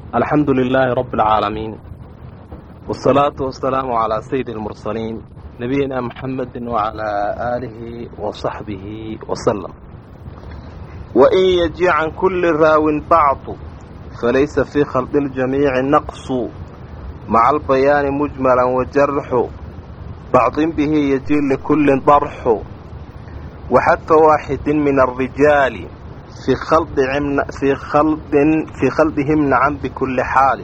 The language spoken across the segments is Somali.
alxamdu lilaahi rabi اlcaalamiin wالsalaatu wasalaamu calaa sayidi اlmursaliin nabiyina muxamedi wacalaa aalihi wasaxbihi wasalam wain yaji can kuli raawin bacdu falaysa fii khalqi اljamiici naqsu maca albayaani mujmala wajarxu bacdin bihi yaji likulin darxu waxadfa waaxidin min alrijaali fii khaldihim nacan bikulli xaali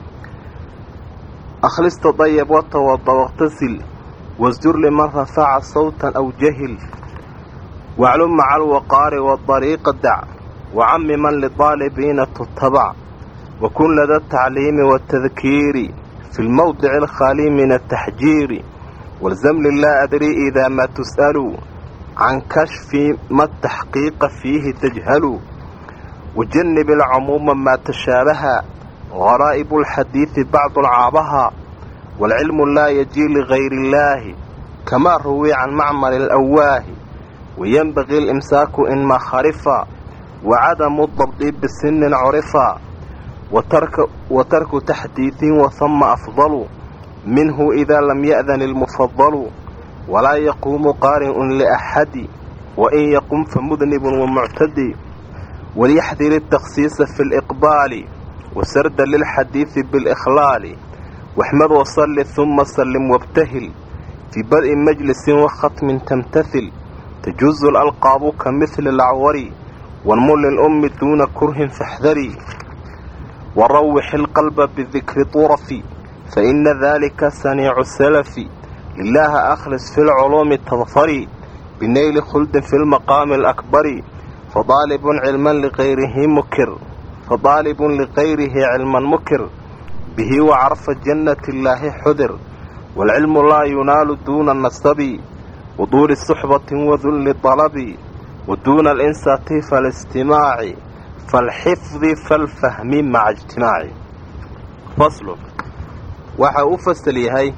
akhlista dayab watawada waqtasil wasjur liman rafaca sawtan aw jahil waclum maca alwaqaari wadariiqa dac wacami man lidaalibiina tutabac wakun lada atacliimi waatadkiiri fi lmowdici alkhaali min ataxjiiri walzam lilaa adri idaa maa tus'alu can kashfi ma taxqiiqa fiihi tajhalu wajanib alcumuuma maa tashaabaha garaa'ibu alxadiidi bacdu alcaabaha waalcilmu laa yajii ligayri illaahi kamaa ruwii can macmali alawaahi wayenbagii alimsaaku inmaa kharifa wacadamu dabdi bisinin curifa wa tarku taxdiidin wahama afdalu minhu idaa lam ya'dan ilmufadalu walaa yaquumu qaari'un liaxadi wain yaqum famudnibun wamuctadi walyaxdir atakhsiisa fi liqbaali wasarda lilxadiidi bilikhlaali waxmad wasalli huma sallim wabtahil fii bad'i majlisin wakhatmin tamtahil tajuzu lalqaabu ka mihli lacwari wanmul lilummi duuna kurhin faxdari warawix ilqalba bidikri turafi faina dalika saniicu salafi lilaaha akhlis fi lculuumi tadfari binayli khuldin fi lmaqaami alakbari fadaalibun cilman ligayrihi mukir fadaalibun ligayrihi cilman mukir bihi wacarfa jannati illaahi xudir waalcilmu laa yunaalu duuna nasabi waduuli suxbatin wadulli dalabi waduuna alinsati faalistimaaci faalxifdi faalfahmi maca ijtimaaci faslun waxa u fasal yahay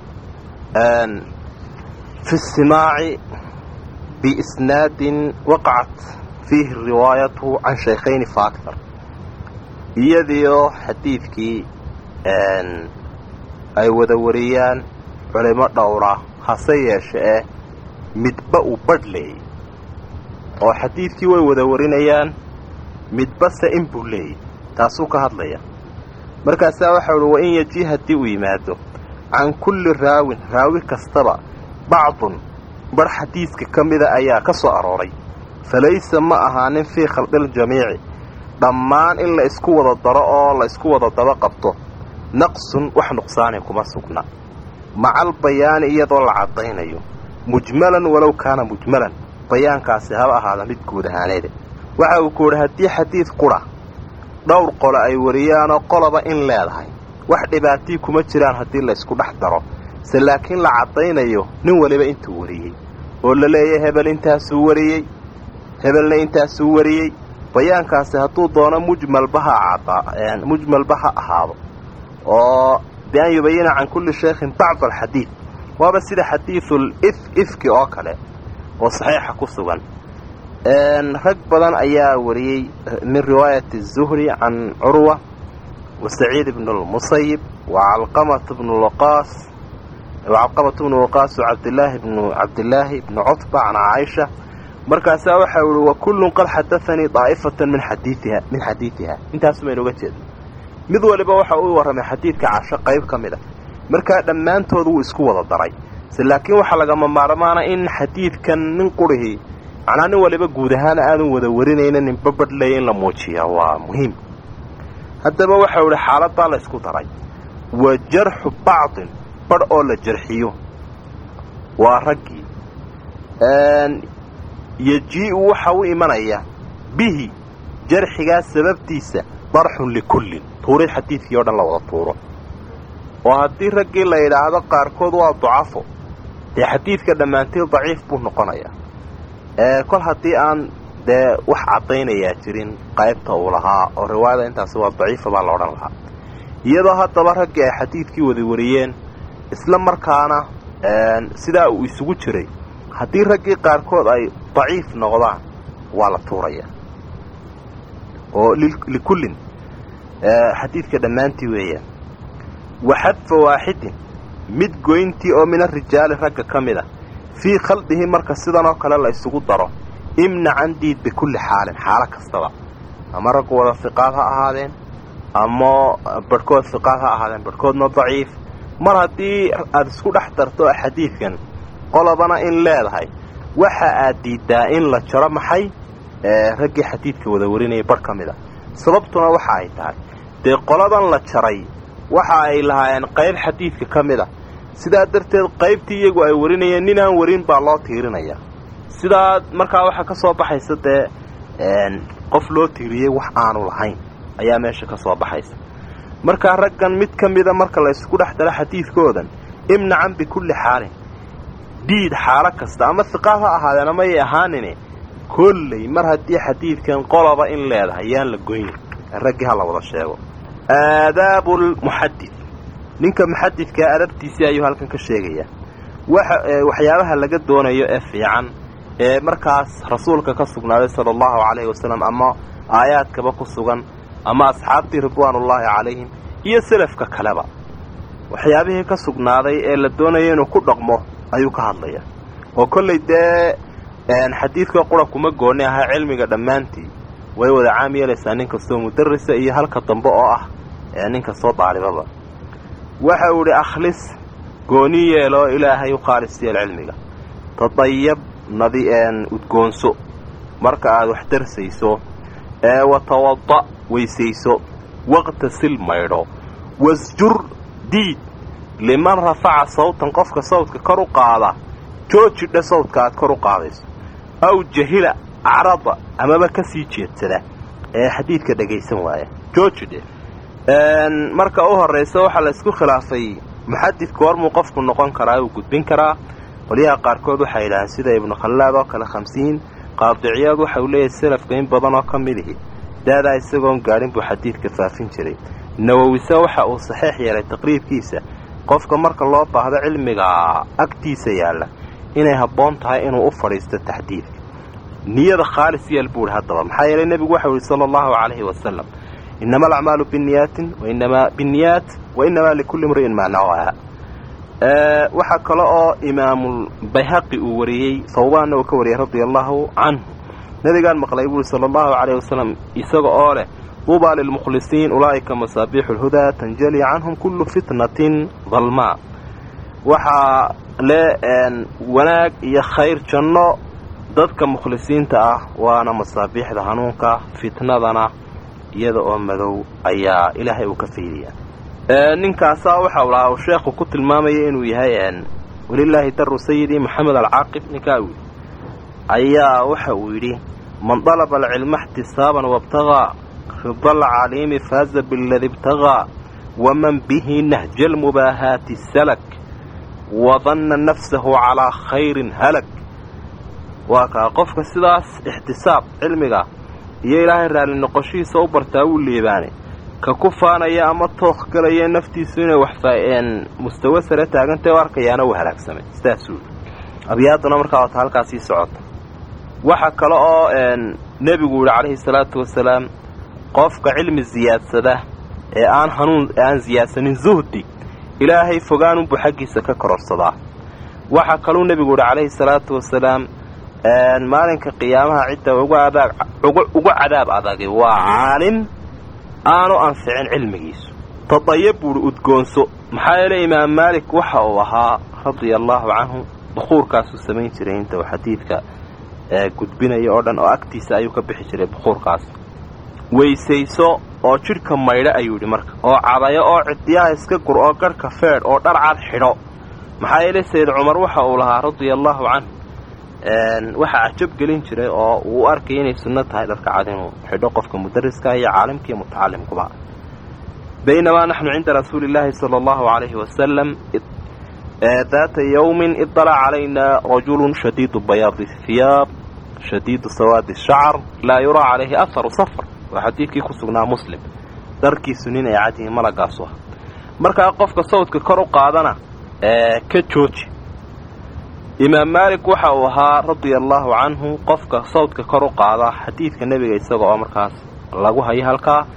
fi istimaaci biisnaadin waqacat fiihi riwaayatu can shaykhayni fa aktar iyadiioo xadiidkii ay wada wariyaan culimo dhowra hase yeeshe eh midba uu badh leeyay oo xadiidkii way wada warinayaan midbase in buu leeyay taasuu ka hadlaya markaasaa waxau uhi wa in yaji haddii uu yimaado can kulli raawin raawi kastaba bacdun badh xadiidka ka mida ayaa ka soo arooray falaysa ma ahaanin fii khalqiljamiici dhammaan in la isku wada daro oo la isku wada daba qabto naqsun wax nuqsaani kuma sugna macal bayaani iyadoo la caddaynayo mujmalan walow kaana mujmalan bayaankaasi haba ahaada mid guud ahaaneede waxa uu ku yidhi haddii xadiid qura dhowr qole ay wariyaanoo qoloba in leedahay wax dhibaatii kuma jiraan haddii la isku dhex daro se laakiin la caddaynayo nin waliba intuu wariyey oo la leeyahay hebel intaasuu wariyey hebelna intaasuu wariyey bayaankaasi hadduu doono mujmalba ha mujmalba ha ahaado oo bi an yubayina can kulli shaykhin bacd alxadiid waaba sida xadiidul if ifki oo kale oo saxiixa ku sugan rag badan ayaa wariyey min riwaayati zuhri can curwa wa saciid ibnu lmusayib wa calqamata bnu waqaas wacalqamata bnu waqaas wa cabdilaahi bnu cabdilaahi ibnu cutba can caaisha markaasaa waxa ihi wa kullun qad xadaanii daa'ifatan min xadiiiha min xadiidiha intaasumaynu uga jeedna mid waliba waxa uu warramay xadiidka casho qayb ka mid a markaa dhammaantood wuu isku wada daray se laakiin waxaa lagama maarmaana in xadiidkan nin qurihii macnaa nin waliba guud ahaan aadan wada warinayna ninba badhlaya in la muujiya waa muhiim haddaba waxau idhi xaaladaa la ysku daray wa jarxu bacdin badh oo la jarxiyo waa raggii yejii-u waxa u imanaya bihi jarxigaa sababtiisa darxun likullin tuurid xadiidkii o dhan la wada tuuro oo haddii raggii la yidhaahdo qaarkood waa ducafo dee xadiidka dhammaanteed daciif buu noqonayaa kol haddii aan dee wax caddaynayaa jirin qaybta uu lahaa oo riwaayada intaasi waa daciifa baa la odhan lahaa iyadoo haddaba raggii ay xadiidkii wada wariyeen isla markaana sidaa uu isugu jiray haddii raggii qaarkood ay daciif noqdaan waa la tuurayaa oo likullin xadiidka dhammaantii weeyaan wa xadfa waaxidin mid goyntii oo min arijaali ragga ka mid a fii khaldihi marka sidan oo kale la isugu daro imnacan diid bikulli xaalin xaalo kastaba ama raggu wada hiqaad ha ahaadeen ama barhkood hiqaad ha ahaadeen barhkoodna daciif mar haddii aad isku dhex darto xadiidkan qolobana in leedahay waxa aad diiddaa in la jaro maxay raggii xadiidka wada warinayay barh ka mid a sababtuna waxa ay tahay dee qoladan la jaray waxa ay lahaayeen qayb xadiidka ka mid a sidaa darteed qaybtii iyagu ay warinayeen ninaan warin baa loo tiirinaya sidaa markaa waxaa ka soo baxaysa dee qof loo tiiriyey wax aanu lahayn ayaa meesha ka soo baxaysa markaa raggan mid ka mida marka la ysku dhex daro xadiidkoodan imnacan bikulli xaalin diid xaalo kasta ama hiqaad ha ahaadeen amayay ahaanine kolley mar haddii xadiidkan qoloba in leedahay yaan la goynin raggii ha la wada sheego aadaabu lmuxadid ninka muxadidkaa adabtiisii ayuu halkan ka sheegayaa waxyaabaha laga doonayo ee fiican ee markaas rasuulka ka sugnaaday sala allahu calayhi wasalam ama aayaadkaba ku sugan ama asxaabtii ridwaanullaahi calayhim iyo selafka kaleba waxyaabihii ka sugnaaday ee la doonayo inuu ku dhaqmo ayuu ka hadlayaa oo kollay dee xadiidka qura kuma gooni aha cilmiga dhammaantii way wada caam yeelaysaa nin kastoo mudarisa iyo halka dambe oo ah nin kastoo daalibaba waxa uu idhi akhlis gooni yeeloo ilaahay u khaalis yeel cilmiga tadayab nadi udgoonso marka aad wax darsayso ee watawada weysayso waqtasil maydho wasjur diid liman rafaca sawtan qofka sawdka kor u qaada joojidha sawdka aad kor u qaadayso aw jahila acrada amaba ka sii jeedsada ee xadiidka dhagaysan waaya joojidhe marka u horraysa waxaa la isku khilaafay muxadidku hormuu qofku noqon karaa uu gudbin karaa qolyaha qaarkood waxay yidhaaheen sida ibnu khallaad oo kale khamsiin qaadiciyaad waxa uu leeyahay salafka in badan oo ka midihi daadaa isagoon gaadhin buu xadiidka faafin jiray nawowise waxa uu saxiix yeelay taqriibkiisa qofka marka loo baahdo cilmiga agtiisa yaalla inay habboon tahay inuu u fadhiisto taxdiidka niyada khaalis yeel buu ihi haddaba maxaa yeelay nebigu waxau yihi sala allahu calayhi wasalam inama alacmaalu binniyaatin wainamaa binniyaat wa inamaa likulli imri'in maa nawaa waxaa kale oo imaamulbayhaqi uu wariyey sawbaanna uu ka wariyey radia allahu canhu nebigaan maqlay buuhi sala allahu calayh wasalam isaga oo leh duubaa lilmukhlisiin ulaa'ika masaabiixu lhudaa tanjali canhum kullu fitnatin dalmaa waxaa le wanaag iyo khayr janno dadka mukhlisiinta ah waana masaabiixda hanuunka fitnadana iyada oo madow ayaa ilaahay uu ka faydayaa ninkaasaa waxa uu lahaa uu sheekhu ku tilmaamaya inuu yahay walilaahi daru sayidi moxamed alcaaqib ninkaa uu ayaa waxa uu yidhi man dalaba alcilma ixtisaaban wabtagaa rida alcaliimi faaza biladi ibtagaa waman bihi nahja almubaahaati salak wadanna nafsahu calaa khayrin halag waa kaa qofka sidaas ixtisaab cilmiga iyo ilaahay raalli noqoshihiisa u bartaa wuu liibaane ka ku faanaya ama tookh galaya naftiisu inay wax mustawe sare taagantay u arkayaana uu halaagsamay sidaasuu yidhi abyaaduna markaa wata halkaas sii socota waxa kale oo nebigu yidhi calayhi salaatu wasalaam qofka cilmi ziyaadsada ee aan hanuun aan ziyaadsanin zuhdi ilaahay fogaanunbuu xaggiisa ka kororsadaa waxaa kaluu nebigu yidhi calayhi salaatu wasalaam maalinka qiyaamaha cidda ugu cadaab adagi waa caalim aanu anficin cilmigiisu tadayab buuhi udgoonso maxaa yeelay imaam maalik waxa uu ahaa radia allaahu canhu bukuurkaasuu samayn jiray inta uu xadiidka gudbinaya oo dhan oo agtiisa ayuu ka bixi jiray bukuurkaas weysayso oo jidhka maydho ayuu yidhi marka oo cadayo oo ciddiyaha iska gur oo garhka feedh oo dhar cad xidho maxaa yeelay sayid cumar waxa uu lahaa radia allaahu canhu waxaa cajab gelin jiray oo uu u arkay inay sunno tahay dharka cad inuu xidho qofka mudariska iyo caalimka iyo mutacalimkuba baynamaa naxnu cinda rasuuli illaahi sala allahu calayhi wasalam daata yowmin idalaca calayna rajulun shadiidu bayaadi hiyaab shadiidu sawaadi shacar laa yuraa calayhi aharu safar waa xadiidkii ku sugnaa muslim dharkiisu nin ay cadyihiin malagaasu ah markaa qofka sawdka kor u qaadana ka jooji imaam maalik waxa uu ahaa radia allaahu canhu qofka sawdka kor u qaada xadiidka nebiga isaga oo markaas lagu hayo halkaa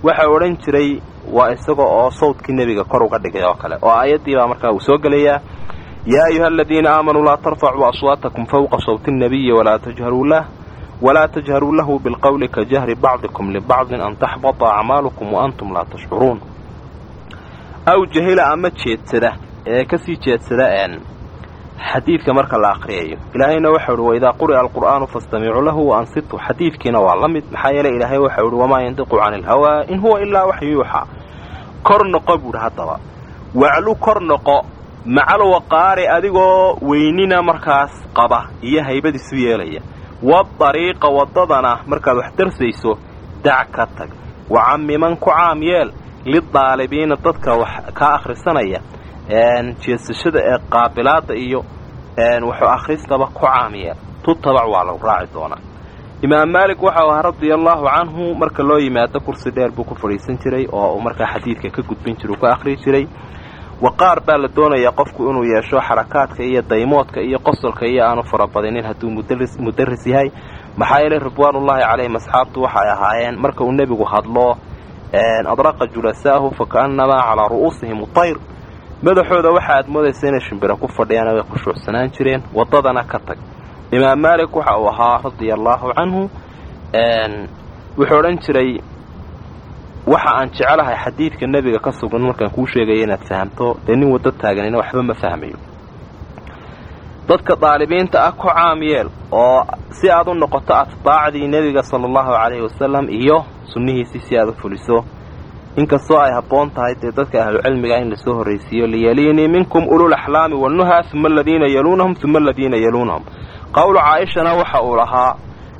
waxa odhan jiray waa isaga oo sawdkii nebiga kor uga dhigay oo kale oo aayaddii baa markaa uu soo gelayaa yaa ayuha aladiina aamanuu laa tarfacuu aswaatakum fawqa sawti nnabiyi walaa tajharuu lah walaa tajharuu lahu bilqowli ka jahri bacdikum libacdin an taxbata acmaalukum wa antum laa tashcuruun aw jahila ama jeedsada ee kasii jeedsada xadiidka marka la aqriyayo ilaahayna waxau uhi waidaa quri'a alqur'aanu fastamicuu lahu wa ansituu xadiidkiina waa la mid maxaa yeeley ilaahay waxau uhi wamaa yandiqu cani ilhawaa in huwa ilaa waxyu yuuxaa kor noqo buuhi haddaba waclu kor noqo macal waqaari adigoo weynina markaas qaba iyo haybad isu yeelaya wadariiqa waddadana markaad wax darsayso dac ka tag wacamiman ku caam yeel lidaalibiina dadka wax kaa akhrisanaya jeesashada ee qaabilaadda iyo wuxuu akhristaba ku caamiyeel tutabac waa lagu raaci doonaa imaam maalik waxau ahaa radia allaahu canhu marka loo yimaado kursi dheer buu ku fadhiisan jiray oo uu markaa xadiidka ka gudbin jiray uu ka akhriyi jiray waqaar baa la doonayaa qofku inuu yeesho xarakaadka iyo daymoodka iyo qosolka iyo aanu farabadinin hadduu mudaris yahay maxaa yeelay ridwaanullaahi calayhim asxaabtu waxay ahaayeen marka uu nebigu hadlo adraqa julasaahu fa ka'annamaa calaa ru'uusihim utayr madaxooda waxa aad moodaysa inay shimbira ku fadhiyaan way khushuucsanaan jireen waddadana ka tag imaam maalik waxa uu ahaa radia allaahu canhu wuxuu odhan jiray waxa aan jecelahay xadiidka nebiga ka sugan markaan kuu sheegaya inaad fahamto dee nin waddo taaganina waxba ma fahmayo dadka daalibiinta ah ku caam yeel oo si aad u noqoto atbaacdii nebiga sala allahu calayhi wasalam iyo sunnihiisii si aad u fuliso inkastoo ay habboon tahay dee dadka ahlucilmiga in lasoo horraysiiyo liyaliinii minkum ulul axlaami wannuha uma aladiina yaluunahum uma aladiina yaluunahum qowlu caaishana waxa uu lahaa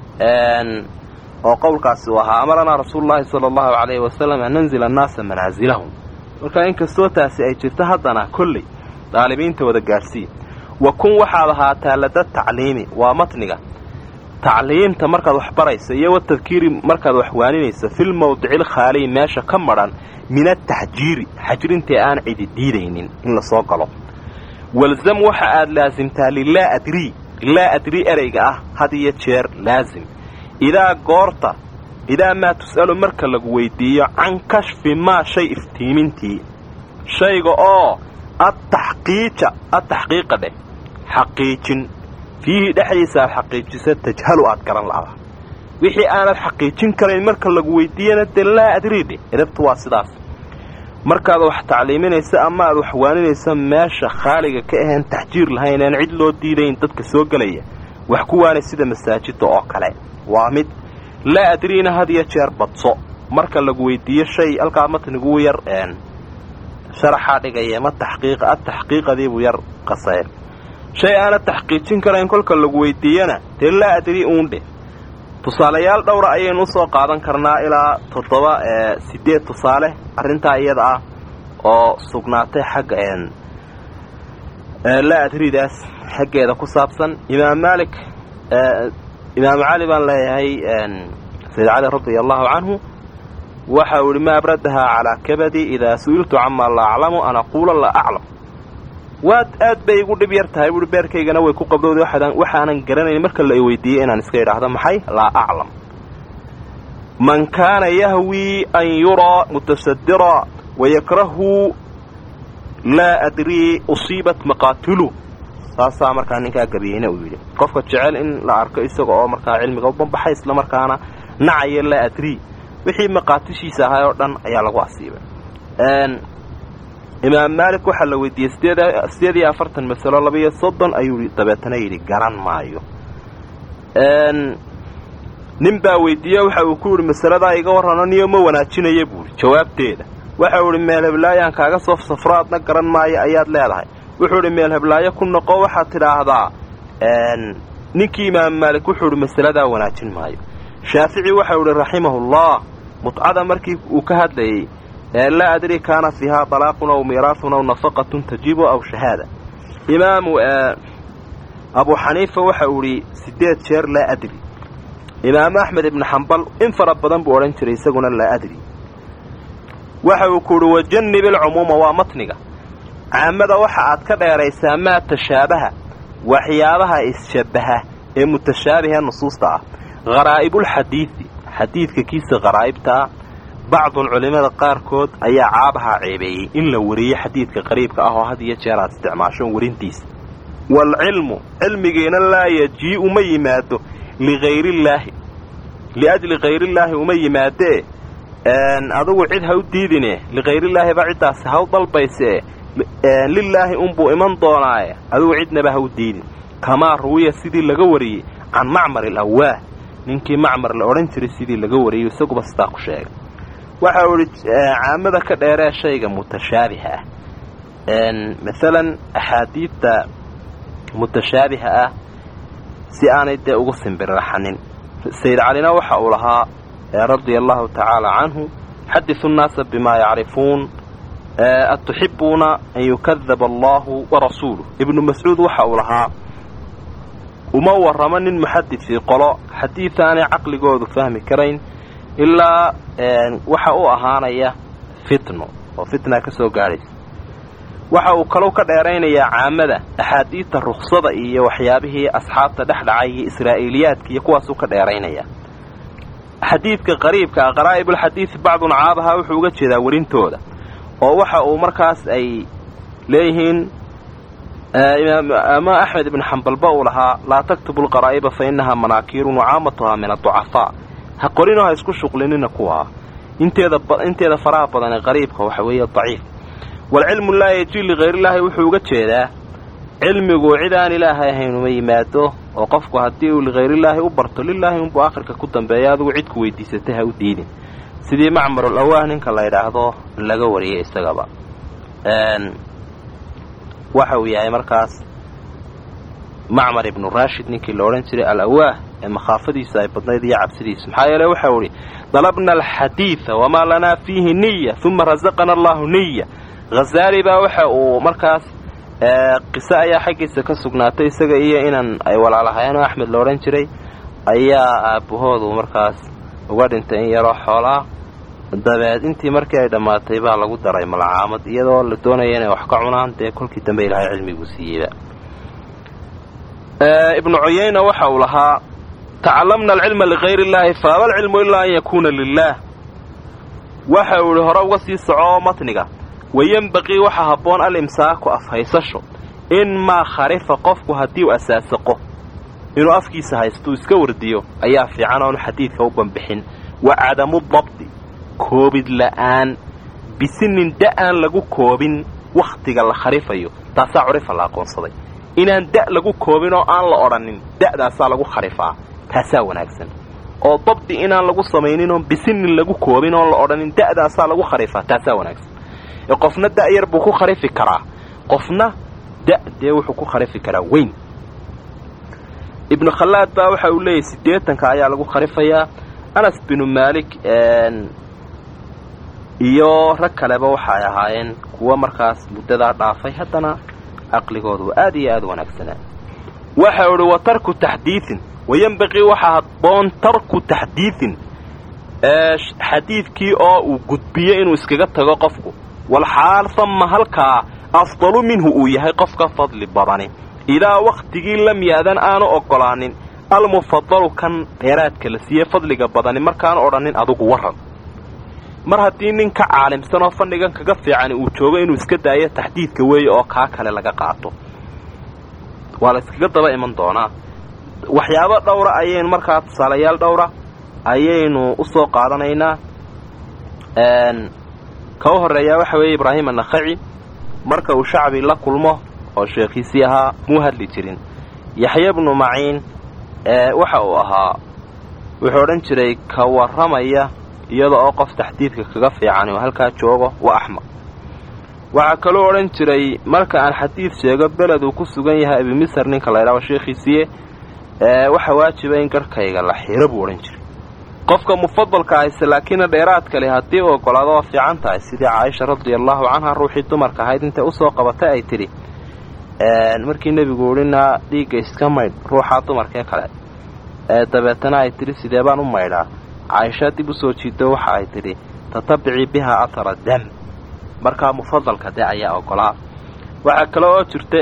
oo qowlkaasi uu ahaa amaranaa rasuulullaahi sala allahu calayhi wasalam an nanzila annaasa manaasilahum marka inkastoo taasi ay jirto haddana kolley daalibiinta wada gaadhsii wa kun waxaad ahaataa lada tacliimi waa matniga tacliimta markaad wax barayso iyo watadkiiri markaad wax waaninayso fil mawdicil khaaliy meesha ka madhan min ataxjiiri xajrintii aan cidi diidaynin in la soo galo walzam waxa aad laasimtaa lilaa adrii laa adrii ereyga ah had iyo jeer laasim idaa goorta idaa maa tus'alu marka lagu weydiiyo can kashfi maa shay iftiimintii shayga oo ataxqiija ataxqiiqa dheh xaqiijin fiihi dhexdiisa aad xaqiijisa tajhalu aad garan la'da wixii aanad xaqiijin karayn marka lagu weydiiyana dee laa adriidhe edabtu waa sidaas markaad wax tacliiminayso ama aad wax waaninayso meesha khaaliga ka ahaen taxjiir lahayn aan cid loo diidayn dadka soo gelaya wax ku waanay sida masaajidda oo kale waa mid laa adriina had iyo jeer badso marka lagu weydiiyo shay halkaa matniguu yar sharaxaa dhigaya ma taxqiiqa ad taxqiiqadiibuu yar qaseen shay aanad taxqiijin karayn kolka lagu weydiiyana dee laa adri uundhe tusaalayaal dhowra ayaynu usoo qaadan karnaa ilaa toddoba sideed tusaale arrintaa iyada ah oo sugnaatay xagga laa adridaas xaggeeda ku saabsan imaam maalik imaam cali baan leeyahay sayid cali radia allahu canhu waxa uu ihi ma abradahaa calaa kabadi idaa su'iltu camaa laa aclamu an aquula laa aclam waad aad bay igu dhib yar tahay buui beerkaygana way ku qabdowda waxaanan garanayn marka la weydiiyey inaan iska idhaahdo maxay laa aclam man kaana yahwii an yuraa mutasadira wayakrahu laa adrii usiibat maqaatilu saasaa markaa ninkaa gabiyeyna uu yidhi qofka jecel in la arko isaga oo markaa cilmiga u banbaxay isla markaana nacaya laa adrii wixii maqaatishiisa ahay oo dhan ayaa lagu asiibay imaam maalik waxaa la weydiiyey sideed iyo afartan masalo labaiyo soddon ayuu dabeetana yidhi garan maayo nin baa weydiiye waxa uu ku yidhi masaladaa iga warrano niyo ma wanaajinaya buuhi jawaabteeda waxau idhi meel heblaayaan kaaga soo safro adna garan maayo ayaad leedahay wuxuu idhi meel heblaayo ku noqo waxaad tidhaahdaa ninkii imaam maalik wuxuu idhi masaladaa wanaajin maayo shaafici waxau idhi raximahullah mutcada markii uu ka hadlayey laa adri kaana fiihaa talaaqun aw miiraafun aw nafaqatun tajibu aw shahaada imaamu abu xaniifa waxa uu idhi sideed jeer laa adri imaamu axmed ibnu xambal in fara badan buu odhan jiray isaguna laa adri waxa uu ku idhi wajannib ilcumuuma waa matniga caamada waxa aad ka dheeraysaa maa tashaabaha waxyaabaha isshabbaha ee mutashaabihae nusuusta ah kharaa'ibulxadiidi xadiidka kiisa kharaa'ibta ah bacdun culimmada qaarkood ayaa caabahaa ceebeeyey in la wariyo xadiidka qariibka ah oo had iyo jeer aad isticmaasho warintiisa waalcilmu cilmigiina laa yajii uma yimaado lihayrillaahi liajli hayrillaahi uma yimaadee adugu cid ha u diidine likhayrillaahi ba ciddaasi ha u dalbaysee lilaahi unbuu iman doonaaye adugu cidnaba ha u diidin kamaa ruwiya sidii laga wariyey can macmar ilawaah ninkii macmar la odhan jiray sidii laga wariyey isaguba sidaa ku sheegay waxa uu idhi caamada ka dheeree shayga mutashaabiha ah maalan axaadiidta mutashaabiha ah si aanay dee ugu simbirraxanin sayid calina waxa uu lahaa radia allahu tacaala canhu xadisu nnaasa bimaa yacrifuun atuxibuuna an yukadaba allahu warasuuluh ibnu mascuud waxa uu lahaa uma warramo nin muxadidkii qolo xadiid aanay caqligoodu fahmi karayn ilaa waxa u ahaanaya fitno oo fitna ka soo gaadhaysa waxa uu kalau ka dheeraynayaa caamada axaadiidta ruksada iyo waxyaabihii asxaabta dhex dhacay iyo israa'iiliyaadka iyo kuwaasuu ka dheeraynaya xadiidka qariibka ah qaraa'ibulxadiidi bacdun caabaha wuxuu uga jeedaa werintooda oo waxa uu markaas ay leeyihiin ama axmed ibn xambalba uu lahaa laa taktubu lqaraa'iba fa innahaa manaakiirun wacaamatuhaa min adducafaa ha qorinoo ha isku shuqlinina kuwaa inteeda inteeda faraha badan ee qariibka waxa weeye daciif waalcilmu laa yajii lihayrillaahi wuxuu uga jeedaa cilmigu cid aan ilaahay ahayn uma yimaado oo qofku haddii uu likhayrillaahi u barto lilaahi unbuu akhirka ku dambeeya adigu cidku weydiisatay ha u diidin sidii macmarul awaah ninka la yidhaahdo laga wariyay isagaba waxa uu yahay markaas macmar ibnu raashid ninkii la odhan jiray al awaah ee makhaafadiisu ay badnayd iyo cabsidiisu maxaa yeele waxau idhi dalabna alxadiida wamaa lanaa fiihi niya uma rasaqana allahu niya hazaali baa waxa uu markaas qiso ayaa xaggiisa ka sugnaatay isaga iyo inan ay walaalahayeen oo axmed la odhan jiray ayaa aabbahoodu markaas uga dhintay in yaroo xoolaa dabeed intii markii ay dhammaatay baa lagu daray malacaamad iyadoo la doonaya inay wax ka cunaan dee kolkii dambe ilaahay cilmiguu siiyeyba ibnu cuyayna waxa uu lahaa tacalamna alcilma ligayri illaahi faaba alcilmu ilaa an yakuuna lilaah waxa uu ihi hore uga sii soco matniga wayenbaqii waxa habboon alimsaaku afhaysasho in maa kharifa qofku haddii u asaasaqo inuu afkiisa haystuu iska wardiyo ayaa fiican oonu xadiidka u banbixin wa cadamu dabdi koobid la'aan bisinin da'aan lagu koobin wakhtiga la kharifayo taasaa curifa la aqoonsaday inaan da' lagu koobin oo aan la odhanin da'daasaa lagu kharifaa taasaa wanaagsan oo dabdi inaan lagu samaynin oon bisinin lagu koobin oon la odhanin da'daasaa lagu kharifaa taasaa wanaagsan ee qofna da'yar buu ku kharifi karaa qofna da' dee wuxuu ku kharifi karaa weyn ibnu khallaad baa waxa uu leeyahy siddeetanka ayaa lagu kharifayaa anas binu maalik iyo rag kaleba waxay ahaayeen kuwo markaas muddadaa dhaafay haddana caqligoodu aad iyo aad wanaagsanaa waxa u idhi wa tarku taxdiidin wayenbaqii waxaa habboon tarku taxdiidin xadiidkii oo uu gudbiyo inuu iskaga tago qofku walxaal hamma halkaa afdalu minhu uu yahay qof ka fadli badani idaa wakhtigii lam yaadan aanu oggolaanin almufadalu kan dheeraadka la siiye fadliga badani markaanu odhanin adugu warran mar haddii nin ka caalimsan oo fadhigan kaga fiican uu joogo inuu iska daayo taxdiidka weeye oo kaa kale laga qaato waa la iskaga daba iman doonaa waxyaabo dhowra ayaynu markaa tusaalayaal dhowra ayaynu u soo qaadanaynaa ka u horreeyaa waxa weeye ibraahim annakhaci marka uu shacbi la kulmo oo sheekhiisii ahaa muu hadli jirin yaxya bnu maciin waxa uu ahaa wuxuu odhan jiray ka warramaya iyada oo qof taxdiidka kaga fiican uu halkaa joogo waa axmaq waxaa kaloo odhan jiray marka aan xadiid sheego beled uu ku sugan yahay abimisar ninka la ydhaho sheekhiisiiye waxa waajiba in garhkayga la xiro buu odhan jiray qofka mufadalka ahayse laakiinna dheeraad kale haddii uu ogolaado waa fiican tahay sidii caaisha radia allahu canha ruuxii dumarka ahayd intay usoo qabatay ay tidhi markii nebigu idhinaa dhiigga iska maydh ruuxaa dumarkee kale dabeetana ay tidhi sidee baan u maydhaa caaisha dib usoo jiido waxa ay tidhi tatabicii bihaa atara dam markaa mufadalka de ayaa ogolaa waxaa kale oo jirta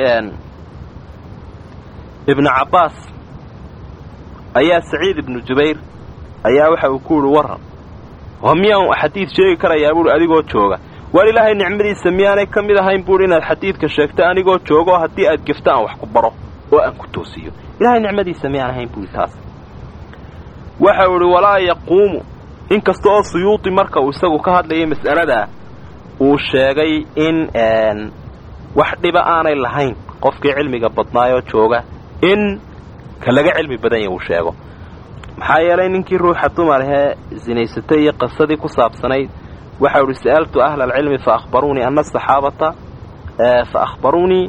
ibnu cabbaas ayaa saciid ibnu jubayr ayaa waxa uu ku yidhi warran oo miyaan xadiid sheegi karayaa buuhi adigoo jooga waar ilaahay nicmadiisa miyaanay ka mid ahayn buuhi inaad xadiidka sheegto anigoo joogo haddii aad gefto aan wax ku baro oo aan ku toosiyo ilahay nicmadiisa miyaan ahayn buuhi taas waxau idhi walaa yaquumu inkasta oo suyuudi marka uu isagu ka hadlayay mas'aladaa uu sheegay in wax dhiba aanay lahayn qofkii cilmiga badnaayoo jooga in ka laga cilmi badan yahy uu sheego maxaa yeelay ninkii ruuxa dumarahee sinaysatay iyo qisadii ku saabsanayd waxau idhi sa'altu ahla alcilmi fa akhbaruunii ana asaxaabata fa akhbaruunii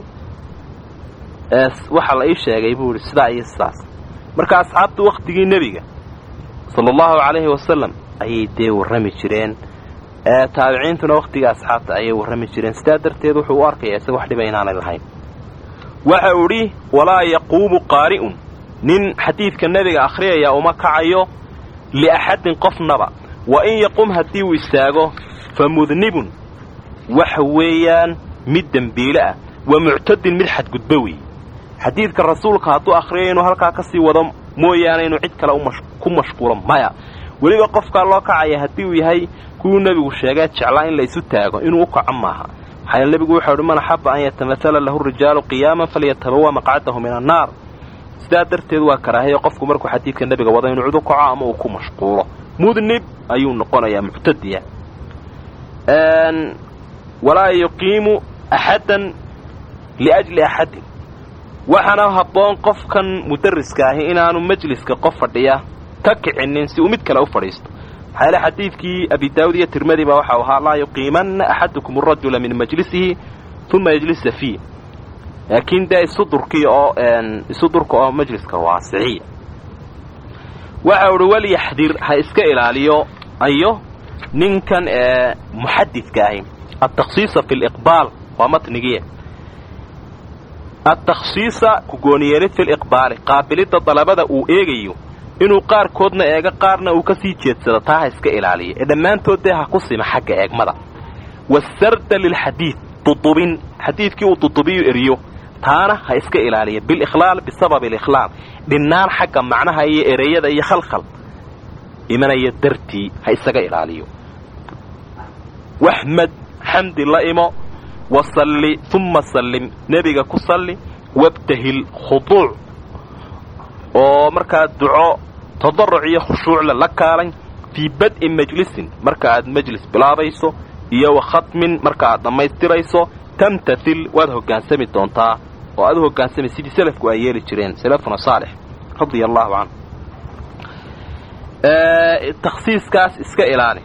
waxa la ii sheegay buu idhi sidaa iyo sidaas marka asxaabtu wakhtigii nebiga sala allahu calayhi wasalam ayay dee warrami jireen taabiciintuna wakhtiga asxaabta ayay warrami jireen sidaa darteed wuxuu u arkayaa isaga wax dhiba inaanay lahayn waxa uu idhi walaa yaquumu qaari'un nin xadiidka nebiga akhriyaya uma kacayo liaxadin qofnaba wa in yaqum haddii uu istaago fa mudnibun waxa weeyaan mid dembiile ah wa muctadin mid xadgudbo weeye xadiidka rasuulka hadduu akhriyo inuu halkaa ka sii wado mooyaane inuu cid kale ku mashquulo maya weliba qofkaa loo kacaya haddii uu yahay kuwuu nebigu sheegee jeclaa in la isu taago inuu u kaco maaha maxaa yeele nebigu wuxuu idhi man axaba an yatamathala lahu rijaalu qiyaaman falyatabawa maqcadahu min annaar sidaa darteed waa karaahiyo qofku markuu xadiidka nebiga wado inuu cid u kaco ama uu ku mashquulo mudnib ayuu noqonayaa muctadiya walaa yuqiimu axaddan liajli axadin waxaana habboon qofkan mudariska ahi inaanu majliska qof fadhiya ka kicinin si uu mid kale u fadhiisto maxaa yeele xadiidkii abi daawud iyo tirmadi baa waxau ahaa laa yuqiimanna axadukum arajula min majlisihi uma yajlisa fiih laakiin dee isudurkii oo isudurka oo majliska waasiciya waxau idhi walyaxdir ha iska ilaaliyo ayo ninkan ee muxadidka ahi altakhsiisa fi liqbaal waa matnigiia altakhsiisa kugooniyeelid fi liqbaali qaabilidda dalabada uu eegayo inuu qaarkoodna eego qaarna uu ka sii jeedsado taa ha iska ilaaliyo ee dhammaantood dee ha ku sima xagga eegmada wasarda lilxadiid dudubin xadiidkii uu dudubiyu eriyo taana ha iska ilaaliya bilikhlaal bisababi alikhlaal dhinnaan xagga macnaha iyo ereyada iyo khalkhal imanaya dartii ha isaga ilaaliyo waxmed xamdi la imo wasalli uma sallim nebiga ku salli wabtahil khuduuc oo markaa duco tadaruc iyo khushuucle la kaalay fii bad'i majlisin marka aad majlis bilaabayso iyo wa khatmin marka aad dhammaystirayso tamtathil waad hoggaansami doontaa oo aad u hoggaansami sidii selafku ay yeeli jireen salafuna saalix radia allahu canhu takhsiiskaas iska ilaali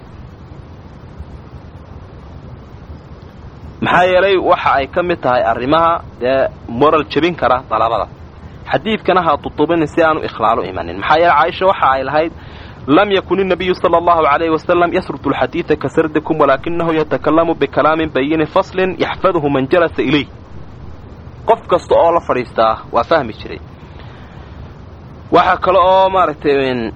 maxaa yeelay waxa ay ka mid tahay arrimaha dee moral jebin kara dalabada xadiidkana ha dudubinin si aanu ikhlaalu imanin maxaa yeele caaisha waxa ay lahayd lam yakun الnabiyu salى اllahu عalayh wasalam yasrud اlxadiida ka sardikum walaakinahu yatakalamu bikalaamin bayini faslin yaxfadhu man jalasa ilayh qof kasta oo la fadhiistaa waa fahmi jiray waxaa kale oo maaragtay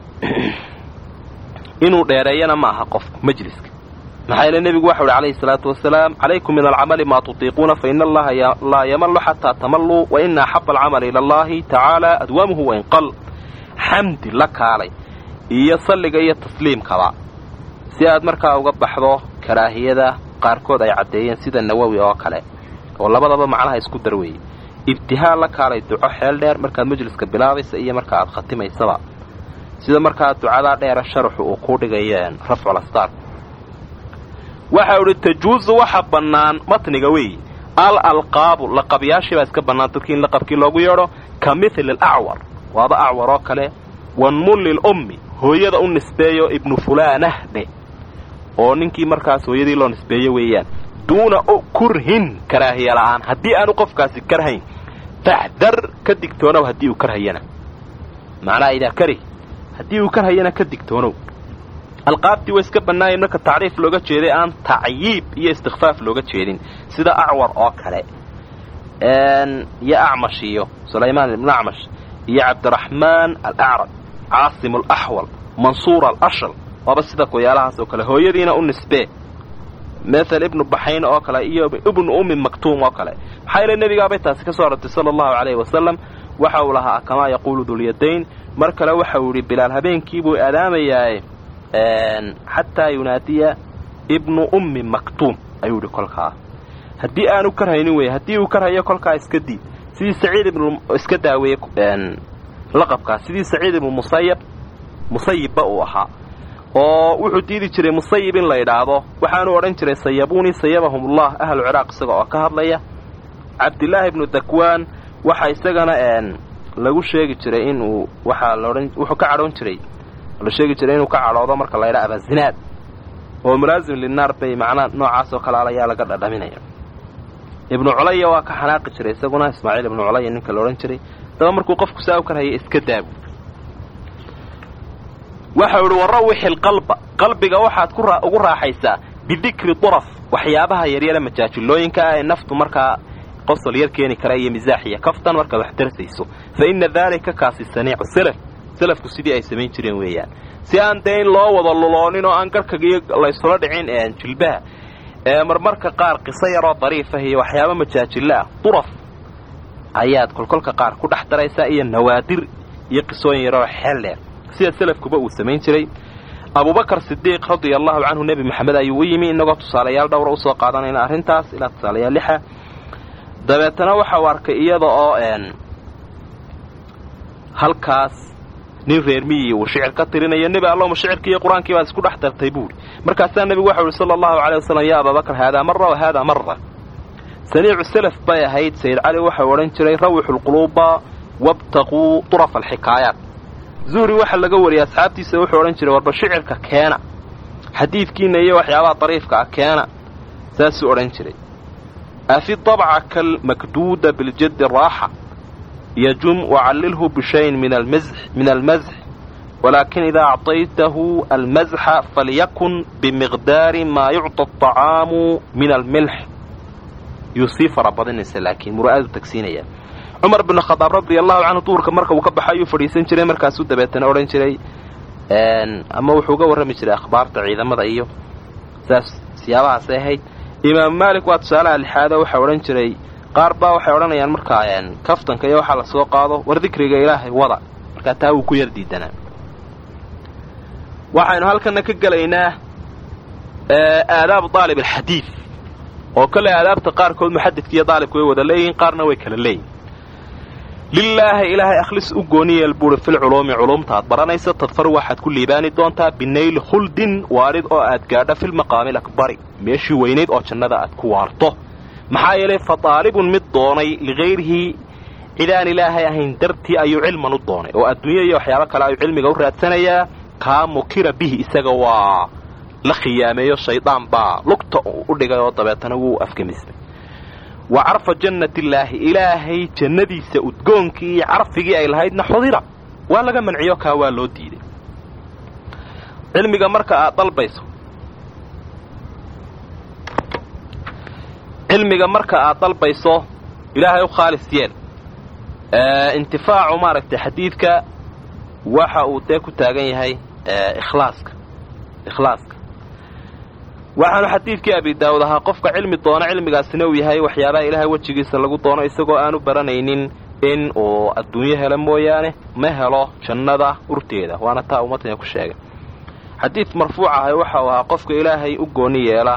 inuu dheereeyana ma aha qofku majliska maxaa yeele nebigu waxau uhi calayhi salaatu wasalaam calaykum min alcamali maa tutiiquuna faina allaha laa yamallu xataa tamalluu wa ina axaba alcamali ila allahi tacaala adwaamuhu wainqal xamdi la kaalay iyo salliga iyo tasliimkaba si aad markaa uga baxdo karaahiyada qaarkood ay caddeeyeen sida nawowi oo kale oo labadaba macnaha isku dar weeye ibtihaal la kaalay duco xeel dheer markaad majliska bilaabaysa iyo marka aad khatimaysaba sida markaa ducadaa dheera sharaxu uu ku dhigayeen rafculastar waxau idhi tajuusu waxa bannaan matniga weeye al alqaabu laqabyaashii baa iska bannaan dadkii in laqabkii loogu yeedho ka mithli alacwar waaba acwar oo kale wanmulli lummi hooyada u nisbeeyo ibnu fulaanah dhe oo ninkii markaas hooyadii loo nisbeeyo weeyaan duuna kurhin karaahiya la'aan haddii aanu qofkaasi karhayn faxdar ka digtoonow haddii uu karhayana macnaha idaa karih haddii uu karhayana ka digtoonow alqaabtii way iska bannaayeen marka tacriif looga jeeday aan tacyiib iyo istikfaaf looga jeedin sida acwar oo kale iyo acmash iyo sulaymaan ibnu acmash iyo cabdiraxmaan alacrab caasim alaxwal mansuur alashal waaba sida kuyaalahaas oo kale hooyadiina u nisbee mathal ibnu baxayn oo kale iyo ibnu ummi maktuum oo kale maxaa yeele nebigaabay taasi ka soo arortay sala allahu calayhi wasalam waxa uu lahaa kamaa yaquulu dulyadayn mar kale waxa uu yidhi bilaal habeenkiibuu aadaamayaaye xataa yunaadiya ibnu ummi maktuum ayuu yidhi kolkaa haddii aanu karhaynin wey haddii uu karhayo kolkaa iska diid sidii saciid ibnu iska daaweeye laqabkaas sidii saciid ibnu musayab musayibba uu ahaa oo wuxuu diidi jiray musayib in la idhaahdo waxaanu odhan jiray sayabunii sayabahumullah ahlu ciraaq isaga oo ka hadlaya cabdilaahi ibnu dakwaan waxa isagana lagu sheegi jiray inuu waxaa laodhan wuxuu ka cadhoon jiray la sheegi jiray inuu ka cadhoodo marka la ydhaa abazinaad oo mulaasim linaar bay macnaa noocaas oo kale al ayaa laga dhadhaminaya ibnu culaya waa ka xanaaqi jiray isaguna ismaaciil ibnu culaya ninka la odhan jiray daba markuu qofku saa u karhaya iska daabu waxau idhi warawixi alqalba qalbiga waxaad ugu raaxaysaa bidikri duraf waxyaabaha yaryare majaajilooyinka ah ee naftu markaa qosol yar keeni kara iyo misaaxiya kaftan markaad wax darsayso fa inna daalika kaasi saniicu salaf salafku sidii ay samayn jireen weeyaan si aan dee in loo wada luloonin oo aan garhkagiyo laysula dhicin jilbaha ee marmarka qaar qiso yaroo dariifah iyo waxyaaba majaajilo ah duraf ayaad kolkolka qaar ku dhex daraysaa iyo nawaadir iyo qisooyin yaroo xeel dheer sida salafkuba uu samayn jiray abubakar sidiiq radia allahu canhu nebi maxamed ayuu u yimi inagoo tusaalayaal dhowra usoo qaadanayna arrintaas ilaa tusaalayaal lixa dabeetana waxa uu arkay iyada oo halkaas nin reer miyi uu shicir ka tirinayo nebi allahuma shicirkii iyo qur-aankii baad isku dhex dartay buuri markaasaa nebigu waxau ihi sala allahu calay wasalam yaa ababakar haadaa mara wa haadaa mara saniicu salaf bay ahayd sayid cali waxau odhan jiray rawixu lquluuba wabtaquu durafa alxikaayaat zuhri waxa laga wariyay asxaabtiisa wuxuu odhan jiray warba shicirka keena xadiidkiina iyo waxyaabaha dariifka ah keena saasuu odhan jiray afi dabca kalmakduuda biljaddi raaxa yajum wacallilhu bishayin min almazx walaakin idaa acطaytahu almazxa falyakun bimiqdaari maa yucطa aطacaamu min almilx yuu sii fara badinaysa laakiin mura'adu tagsiinaya cumar bin khadaab radia allahu canhu duurka marka uu ka baxo ayuu fadhiisan jiray markaasuu dabeetana odhan jiray ama wuxuu uga warrami jiray akhbaarta ciidamada iyo saas siyaabahaasay ahayd imaamu maalik waa tusaalaha lixaado waxaa odhan jiray qaar baa waxay odhanayaan markaa kaftanka iyo waxaa lasoo qaado war dikriga ilaahay wada markaa taa wuu ku yar diidanaa waxaynu halkana ka gelaynaa aadaabu daalib alxadiid oo kale aadaabta qaarkood muxadidka iyo daalibku way wada leeyihiin qaarna way kala leeyihin lilaahi ilaahay akhlis u gooni yeel buuri filculuumi culumta aad baranaysa tadfar waxaad ku liibaani doontaa binayli khuldin waarid oo aad gaadho filmaqaami lakbari meeshii weynayd oo jannada aad ku waarto maxaa yeelay fa daalibun mid doonay ligayrihi cidaan ilaahay ahayn dartii ayuu cilman u doonay oo adduunya iyo waxyaabo kale ayuu cilmiga u raadsanayaa kaa mukira bihi isaga waa la khiyaameeyo shaydaan baa lugta u dhigay oo dabeetana wuu afgemisnay wa carfa jannatillaahi ilaahay jannadiisa udgoonkii iyo carfigii ay lahaydna xudira waa laga manciyo kaa waa loo diiday cilmiga marka aad dalbayso cilmiga marka aad dalbayso ilaahay u khaalis yeel intifaacu maaragtay xadiidka waxa uu dee ku taagan yahay ikhlaaska ikhlaaska waxaanu xadiidkii abi daawud ahaa qofka cilmi doona cilmigaasina uu yahay waxyaabaha ilaahay wejigiisa lagu doono isagoo aanu baranaynin in uu adduunyo helo mooyaane ma helo jannada urteeda waana taa ummadtana ku sheegay xadiid marfuuc ahay waxa uu ahaa qofka ilaahay u gooni yeela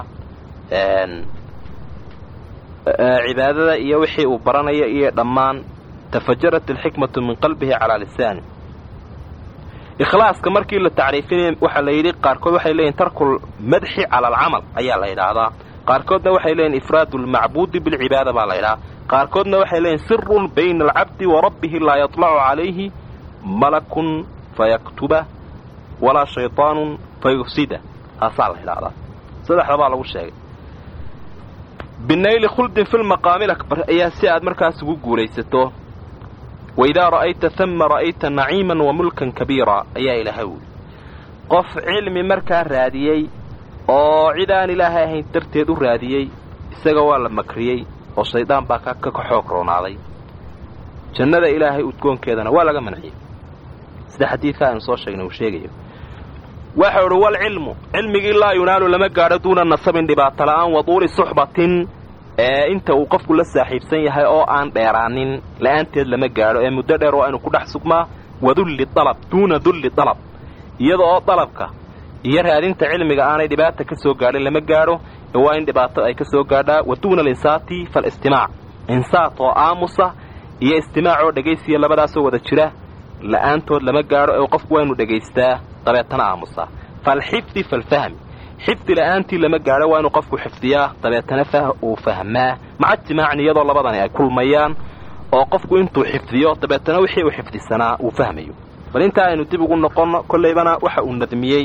cibaadada iyo wixii uu baranayo iyo dhammaan tafajarat alxikmatu min qalbihi calaa lisaani ikhlaaska markii la tacriifinaya waxaa la yidhi qaarkood waxay leeyihin tarkul madxi cala alcamal ayaa la yidhaahdaa qaarkoodna waxay leeyihin ifraadu lmacbuudi bilcibaada baa la ydhahaa qaarkoodna waxay leeyihin sirun bayna alcabdi wa rabbihi laa yaطlacu calayhi malakun fayaktuba walaa shayطaanun fayufsida taasaa la yidhaahdaa saddexda baa lagu sheegay binayli khuldin fi lmaqaami lakbar ayaa si aad markaas ugu guulaysato waidaa ra'ayta hama ra'ayta naciiman wa mulkan kabiira ayaa ilaahay wuli qof cilmi markaa raadiyey oo cid aan ilaahay ahayn darteed u raadiyey isaga waa la makriyey oo shaydaan baa ka xoog roonaaday jannada ilaahay udgoonkeedana waa laga manciyey sida xadiidka aynu soo sheegnay uu sheegayo waxau idhi walcilmu cilmigii laa yunaalu lama gaadho duuna nasabin dhibaato la'aan wa duuli suxbatin ee inta uu qofku la saaxiibsan yahay oo aan dheeraanin la'aanteed lama gaadho ee muddo dheer waa inuu ku dhex sugmaa wadulli dalab duuna dulli dalab iyada oo dalabka iyo raadinta cilmiga aanay dhibaata ka soo gaadhin lama gaadho ee waa in dhibaato ay ka soo gaadhaa wa duuna alinsaati faalistimaac insaat oo aamusa iyo istimaac oo dhegaysiya labadaasoo wada jira la'aantood lama gaadho ee qofku waa inu dhegaystaa dabeetana aamusaa faalxifdi faalfahmi xifdi la'aantii lama gaadho waa inuu qofku xifdiyaa dabeetana uu fahmaa maca jimaacin iyadoo labadani ay kulmayaan oo qofku intuu xifdiyo dabeetana wixii uu xifdisanaa uu fahmayo bal intaa aynu dib ugu noqonno kollaybana waxa uu nadmiyey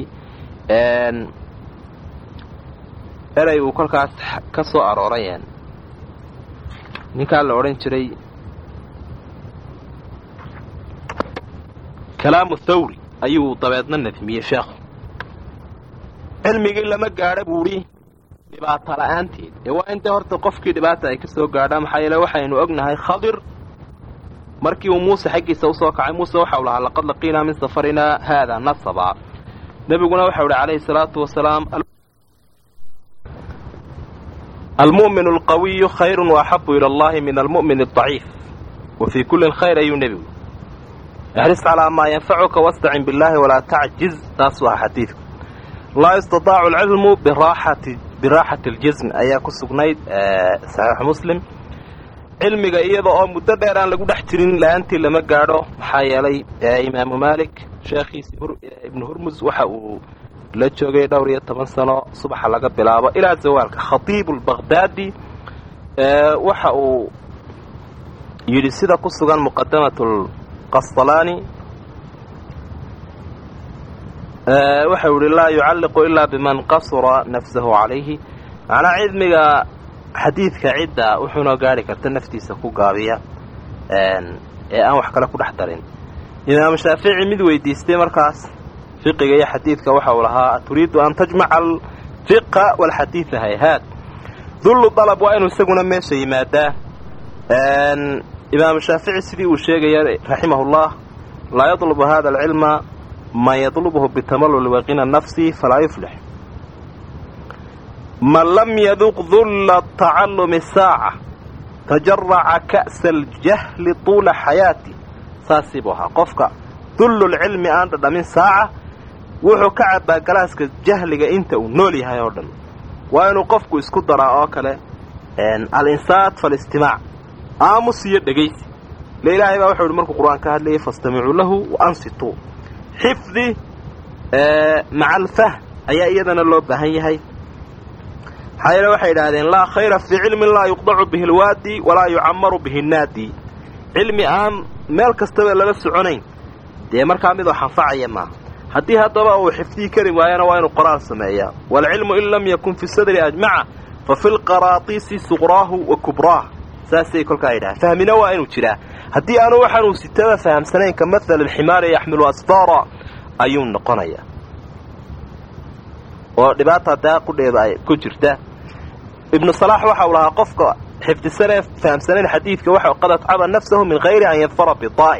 erey uu kolkaas ka soo arooray ninkaa la odhan jiray kalaamu thawri ayuu dabeedna nadmiyey sheekhu cilmigii lama gaadho buudhi dhibaato la'aanteed ee waa in dee horta qofkii dhibaata ay ka soo gaadhaan maxaa yeele waxaynu ognahay khadir markii uu muuse xaggiisa usoo kacay muuse waxau lahaa laqad laqiinaa min safarinaa haada nasaba nebiguna waxau ihi calayhi salaatu wasalaam almu'minu alqawiyu khayrun waaxabu ila allahi min almu'min adaciif wa fii kullin khayr ayuu nebigu ixris calaa maa yanfacuka wastacin billaahi walaa tacjiz taasuu aha xadiidku laa yustadaacu alcilmu biraaxati biraaxati aljism ayaa ku sugnayd saxiixu muslim cilmiga iyada oo muddo dheer aan lagu dhex jirin la'aantii lama gaadho maxaa yeelay imaamu maalik sheekhiisi ibnu hurmus waxa uu la joogay dhowr iyo toban sano subaxa laga bilaabo ilaa zawaalka khatiibu lbaqhdaadi waxa uu yidhi sida ku sugan muqadamat lqasalaani waxau yihi laa yucalliqu ilaa biman qasura nafsahu calayhi macnaa cilmiga xadiidka cidda wuxuunoo gaari karta naftiisa ku gaabiya ee aan wax kale ku dhex darin imaamu shaafici mid weydiistay markaas fiqiga iyo xadiidka waxa uu lahaa turiidu an tajmaca alfiqa walxadiida hayhaad dullu dalab waa inuu isaguna meesha yimaadaa imaamu shaafici sidii uu sheegaya raximahullah laa yadlubu hada alcilma man yadlubuhu bitamalluli waqina nafsi falaa yuflix man lam yaduq dulla tacallumi saaca tajaraca ka'sa aljahli tuula xayaati saasii buu ahaa qofka dullulcilmi aan dhadhamin saaca wuxuu ka cabbaa galaaska jahliga inta uu nool yahay oo dhan waa inuu qofku isku daraa oo kale alinsaat faalistimaac aamus iyo dhegaysi ile ilaahay baa wuxuu yihi markuu qur-aan ka hadlayay fastamicuu lahu wa ansituu xifdi maca alfahm ayaa iyadana loo baahan yahay maxaa yeele waxay idhaahdeen laa khayra fii cilmin laa yuqdacu bihi alwaadi walaa yucamaru bihi nnaadi cilmi aan meel kastaba lala soconayn dee markaa midoo xanfacaya maaha haddii haddaba uu xifdii kari waayana waa inuu qoraal sameeyaa waalcilmu in lam yakun fi sadri ajmaca fa fi lqaraatiisi suqraahu wa kubraah saasay kolkaa yidhaha fahmina waa inuu jiraa haddii aanu waxaanuu sitaba fahamsanayn ka mathal alximaari yaxmilu asfaara ayuu noqonayaa oo dhibaata daa qudheeda ay ku jirta ibnu salaax waxa uu lahaa qofka xifdisanee fahamsanayn xadiidka waxa qad atcaba nafsahu min hayri an yadfara bidaa'in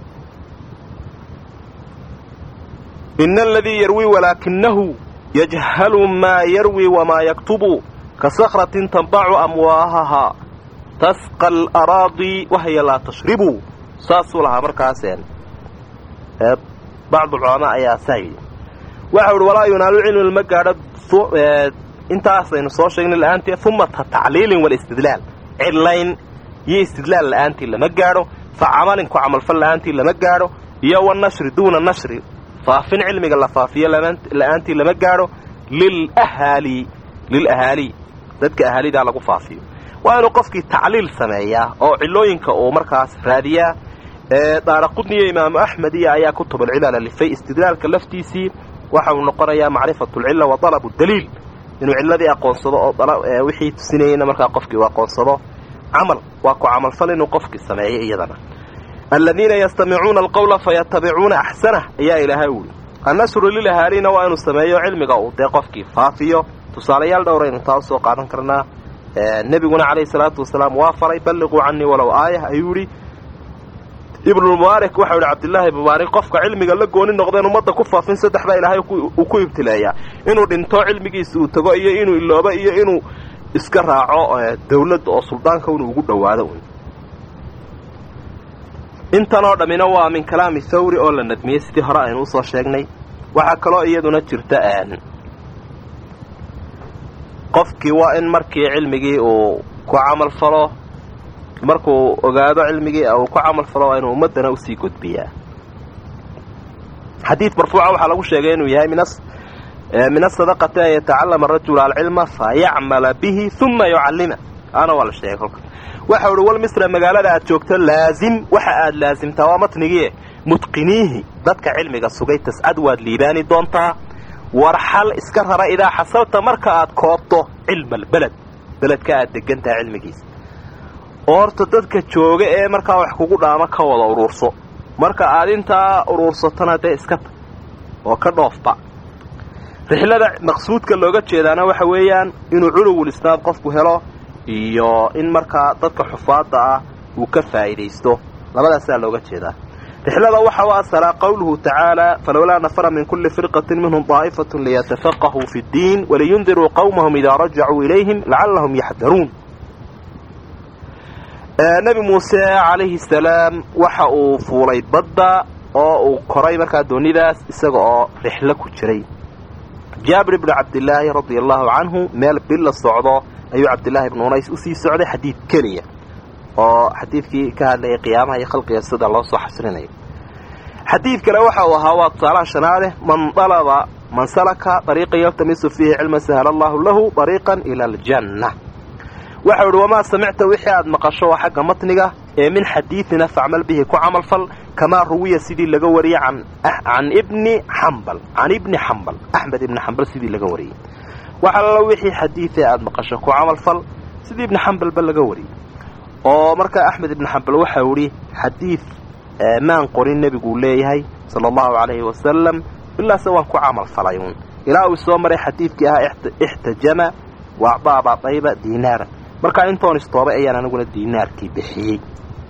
ina aladii yarwii walaakinahu yajhalu maa yarwi wamaa yaktubu ka sakratin tanbacu amwaahaha tasqa alaraadi wahya laa tashribu saasuu lahaa markaaseen bacdu culamaa ayaa saa yidhi waxa uhi walaa yunaalu cilmi lama gaadho intaasaynu soo sheegnay la'aanteed uma tacliilin walistidlaal cidlayn iyo istidlaal la'aantii lama gaadho fa camalin ku camalfal la'aantii lama gaadho iyo wanashri duuna nashri faafin cilmiga la faafiyo la'aantii lama gaadho lilahaali lilahaali dadka ahaalidaa lagu faafiyo waa inuu qofkii tacliil sameeyaa oo cilooyinka uu markaas raadiyaa daaraqudniyo imaamu axmed iyo ayaa kutubulcilal alifay istidlaalka laftiisii waxa uu noqonayaa macrifatulcilla wa dalabu daliil inuu cilladii aqoonsado oo wixii tusinayeyna markaa qofkii uu aqoonsado camal waa ku camalfal inuu qofkii sameeyo iyadana aladiina yastamicuuna alqawla fayatabicuuna axsanah ayaa ilaahay uhi annashru lilahaaliina waa inuu sameeyo cilmiga uu dee qofkii faafiyo tusaalayaal dhowraynu taa usoo qaadan karnaa nebiguna calayhi salaatu wasalaam waa faray balliquu canii walow aayah ayuu yidhi ibnulmubaarik waxau yidhi cabdillaahi mubaarik qofka cilmiga la gooni noqdeen ummadda ku faafin saddex baa ilaahay uu ku ibtileeyaa inuu dhinto cilmigiisa uu tago iyo inuu iloobo iyo inuu iska raaco dawladda oo suldaanka inuu ugu dhowaado un intanoo dhammina waa min kalaami thawri oo la nadmiyey sidii hore aynu usoo sheegnay waxaa kaloo iyaduna jirta qofkii waa in markii cilmigii uu ku camal falo markuu ogaado cilmigii uu ku camal falo waa inuu ummaddana usii gudbiyaa xadiid marfuuca waxaa lagu sheegay inuu yahay min asadaqati an yatacallama arajulu alcilma fa yacmala bihi uma yucallima ana waa la sheegay kolka waxa uhi wal misra magaalada aad joogto laazim waxa aad laasimtaa waa matnigii mutqiniihi dadka cilmiga sugay tascad waad liibaani doontaa warxal iska rara idaa xasalta marka aad koobto cilma albeled beledka aad degantaha cilmigiisa oo horta dadka jooga ee markaa wax kugu dhaamo ka wada uruurso marka aad intaa uruursatona dee iska tag oo ka dhoofba rixlada maqsuudka looga jeedaana waxa weeyaan inuu culuwul isnaad qofku helo iyo in markaa dadka xufaadda ah uu ka faa'iidaysto labadaasaa looga jeedaa rixlada waxa u asalaa qowluhu tacaala falowlaa nafara min kulli firqatin minhum daa'ifatun liyatafaqahuu fi ddiin waliyundiruu qowmahum idaa rajacuu ilayhim lacallahum yaxdaruun nebi muuse calayhi salaam waxa uu fuulay badda oo uu koray markaa doonidaas isaga oo rixlo ku jiray jaabir ibnu cabdilaahi radia allahu canhu meel bil la socdo ayuu cabdillaahi ibnu unays usii socday xadiid keliya oo xadiidkii ka hadlayay qiyaamaha iyo khalqiga sida loo soo xasrinayo xadiid kale waxa uu ahaa waa tusaalaha shanaade man dalaba man salaka dariiqan yaltamisu fiihi cilman sahla allahu lahu dariiqan ila aljanna waxau ihi wamaa samicta wixii aad maqasho waa xagga matniga ee min xadiidina facmal bihi ku camalfal kamaa ruwiya sidii laga wariyey can ibni xambal can ibni xambal axmed ibni xambal sidii laga wariyey waxa lala wixii xadiidee aad maqasho ku camalfal sidii ibni xambalba laga wariyey oo markaa axmed ibni xambal waxau idhi xadiid maan qorin nebiguu leeyahay sala allahu calayhi wasalam ilaase waan ku camal falay uun ilaa uu soo maray xadiidkii ahaa ixtajama wa acdaa abaadayba diinaara markaa intoon istoobay ayaan aniguna diinaarkii bixiyey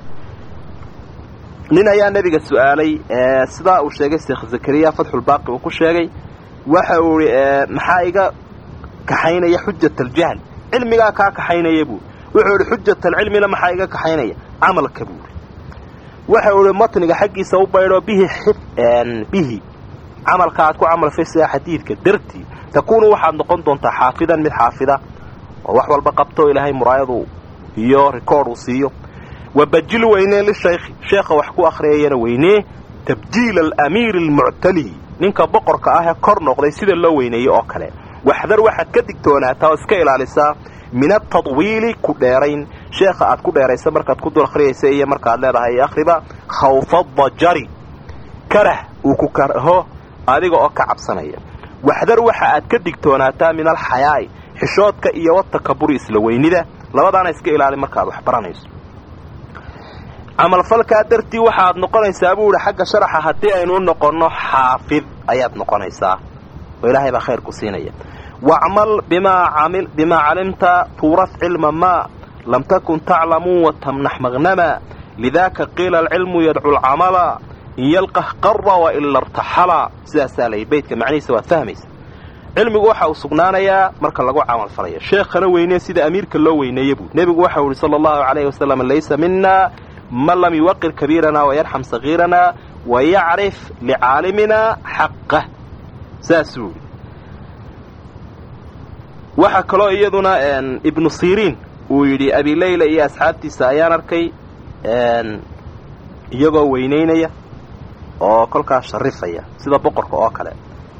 nin ayaa nebiga su-aalay sidaa uu sheegay sheekh zakariya fatxulbaaqi uu ku sheegay waxa uu ihi maxaa iga kaxaynaya xujat aljahl cilmigaa kaa kaxaynaya buu wuxuu idhi xujat alcilmina maxaa iga kaxaynaya camalka buuri waxa uu ihi matniga xaggiisa u baydho bihi bihi camalka aad ku camalfaysaa xadiidka dartii takuunu waxaad noqon doontaa xaafidan mid xaafida oo wax walba qabto ilaahay muraayadu iyo rikoord uu siiyo wabajil weynee lishaykhi sheekha wax ku akhriyayana weynee tabjiila alamiiri almuctali ninka boqorka ah ee kor noqday sida loo weyneeyey oo kale waxdar waxaad ka digtoonaataa oo iska ilaalisaa min atadwiili ku dheerayn sheekha aad ku dheeraysa markaad ku dul akhriyaysa iyo markaad leedahay akhriba khawfa dajari karah uu ku karaho adiga oo ka cabsanaya waxdar waxa aad ka digtoonaataa min alxayaa'i xishoodka iyo watakaburi isla weynida labadaana iska ilaali markaad wax baranayso camalfalkaa dartii waxaad noqonaysaa buu ihi xagga sharaxa haddii aynu u noqonno xaafid ayaad noqonaysaa oo ilaahay baa khayr ku siinaya wacmal bimaa calimta tuuraf cilma maa lam takun taclamuu watamnax magnama lidaaka qiila alcilmu yadcu lcamala in yalqah qara waila irtaxala sidaasaa lay beydka macnihiisa waad fahmaysa cilmigu waxa uu sugnaanayaa marka lagu camalfalayo sheekhana weynee sida amiirka loo weyneeye buu nebigu waxau ihi sala allahu calayhi wasalam laysa mina man lam yuwaqir kabiirana wayarxam sagiirana wayacrif licaalimina xaqah saasuu ihi waxaa kaloo iyaduna ibnu siriin uu yidhi abileyla iyo asxaabtiisa ayaan arkay iyagoo weynaynaya oo kolkaas sharifaya sida boqorka oo kale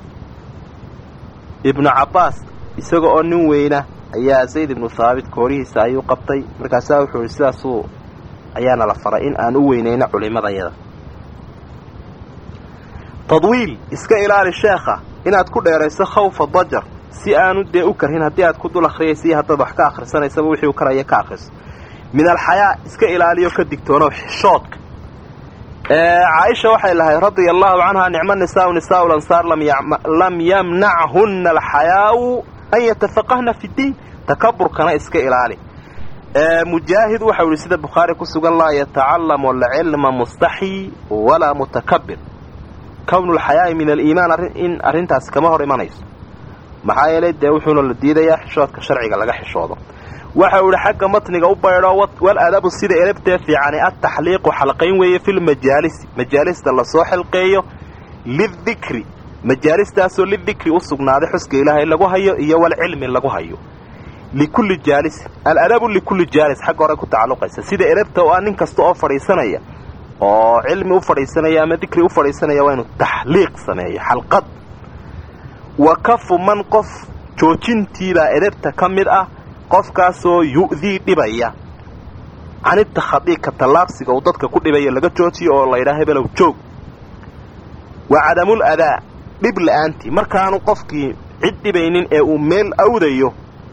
ibnu cabbaas isaga oo nin weyna ayaa zayd ibnu haabit koorihiisa ayuu qabtay markaasaa wuxuu ihi sidaasuu ayaana la faray in aan u weynayno culimadayada tadwiil iska ilaali sheekha inaad ku dheerayso khawfa dajar si aanu dee u karhin haddii aad ku dul akhriyaysa iyo haddaad wax ka akhrisanaysaba wixii u karaya ka akhriso min alxayaa iska ilaaliyo ka digtoonow xishoodka caaisha waxay lahayd radia allahu canha nicmo nisaau nisaau lansaar lam yamnachunna alxayaau an yatafaqahna fi ddiin takaburkana iska ilaali mujaahid waxau yihi sida bukhaari ku sugan laa yatacallamu alcilma mustaxyi walaa mutakabir kownu lxayaa'i min aliimaan in arrintaasi kama hor imanayso maxaa yeelay dee wuxuuna la diidayaa xishoodka sharciga laga xishoodo waxa uu ihi xagga matniga u baydho wal adabu sida elabtee fiicani ataxliiqu xalqayn weeye filmajaalisi majaalista lasoo xilqeeyo lidikri majaalistaasoo lidikri u sugnaaday xuska ilaahay lagu hayo iyo walcilmi lagu hayo likulli jaalis aladabu likulli jaalis xagga hore ku tacalluqaysa sida edabta oo ah nin kasta oo fadhiisanaya oo cilmi u fadhiisanaya ama dikri u fadhiisanaya waa inuu taxliiq sameeyo xalqad wa kafu man qof joojintiibaa edabta ka mid ah qofkaasoo yu'dii dhibaya canittakhadii ka tallaabsiga uu dadka ku dhibaya laga joojiyo oo laydhaa hebelow joog wa cadamul adaa dhib la'aantii markaanu qofkii cid dhibaynin ee uu meel awdayo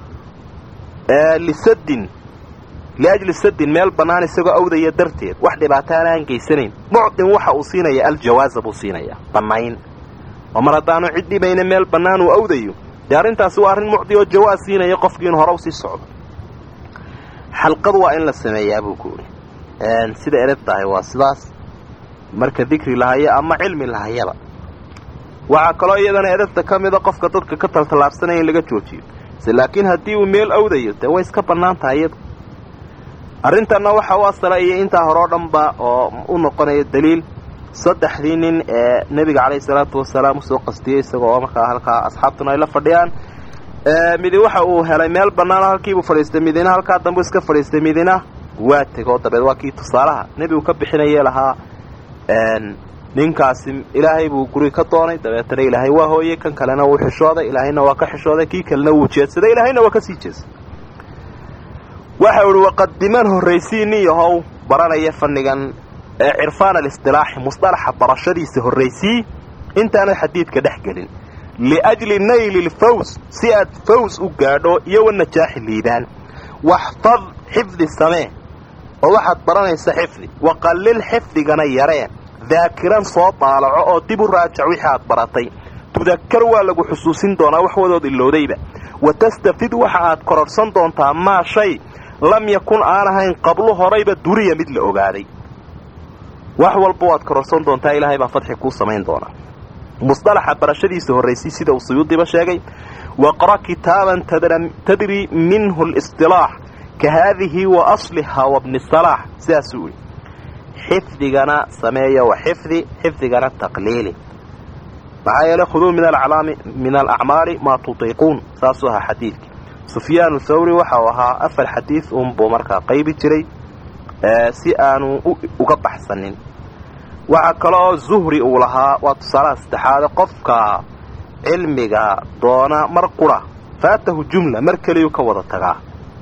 lisadin liajli sadin meel bannaan isagoo awdaya darteed wax dhibaataana aan geysanayn mucdin waxa uu siinaya aljawaaza buu siinayaa bannayn oo mar haddaanu cid dhibayna meel bannaan uu awdayo dee arrintaasi waa arrin mucdi oo jawaaz siinaya qofkii inu hore u sii socdo xalqad waa in la sameeyaa buu ku idhi sida edab tahay waa sidaas marka dikri lahayo ama cilmi lahayaba waxaa kaloo iyadana edabta ka mida qofka dadka ka taltallaabsanaya in laga joojiyo se laakiin haddii uu meel awdayo dee way iska bannaan tahay iyadu arrintanna waxa u asala iyo intaa hore oo dhanba oo u noqonaya daliil saddexdii nin ee nebiga calayhi salaatu wasalaam usoo qastiyey isaga oo markaa halkaa asxaabtuna ay la fadhiyaan midi waxa uu helay meel bannaanoo halkiibuu fadhiistay midina halkaa dambu iska fadhiistay midina waa tegoo dabeed waa kii tusaalaha nebigu ka bixinayee lahaa ninkaasi ilaahay buu guri ka doonay dabeetana ilaahay waa hooyey kan kalena wuu xishooday ilaahayna waa ka xishooday kii kalena wuu jeedsaday ilaahayna waa ka sii jeedsay waxa uhi waqadiman horraysii nin yahow baranaya fannigan ee cirfaan alistilaaxi musطalaxa barashadiisa horraysii intaanad xadiidka dhex gelin liajli nayli lfaws si aad faws u gaadho iyo wanajaaxi liibaan waxfad xifdi samee oo waxaad baranaysa xifdi waqallil xifdigana yaree daakiran soo daalaco oo dib u raajac wixii aad baratay tudakar waa lagu xusuusin doonaa wax wadood ilowdayba wa tastafid waxa aad kororhsan doontaa maa shay lam yakun aan ahayn qablu horayba duriya mid la ogaaday wax walba waad kororhsan doontaa ilaahay baa fadxi kuu samayn doonaa musطalaxa barashadiisa horraysay sida uu suyuudiba sheegay waqra kitaaban tadri minhu lisطilaax ka haadihi wa asliha wabni salaax sidaasuu uli xifdigana sameeya wa xifdi xifdigana taqliili maxaa yeelay khuduu min alacmaali maa tutiiquun saasuu ahaa xadiidkii sufyaanu thawri waxa uu ahaa afar xadiid unbuu markaa qaybi jiray si aanu uga baxsanin waxaa kale oo zuhri uu lahaa waa tusaalaha saddexaade qofka cilmiga doona mar qura faatahu jumla mar keliyuu ka wada tagaa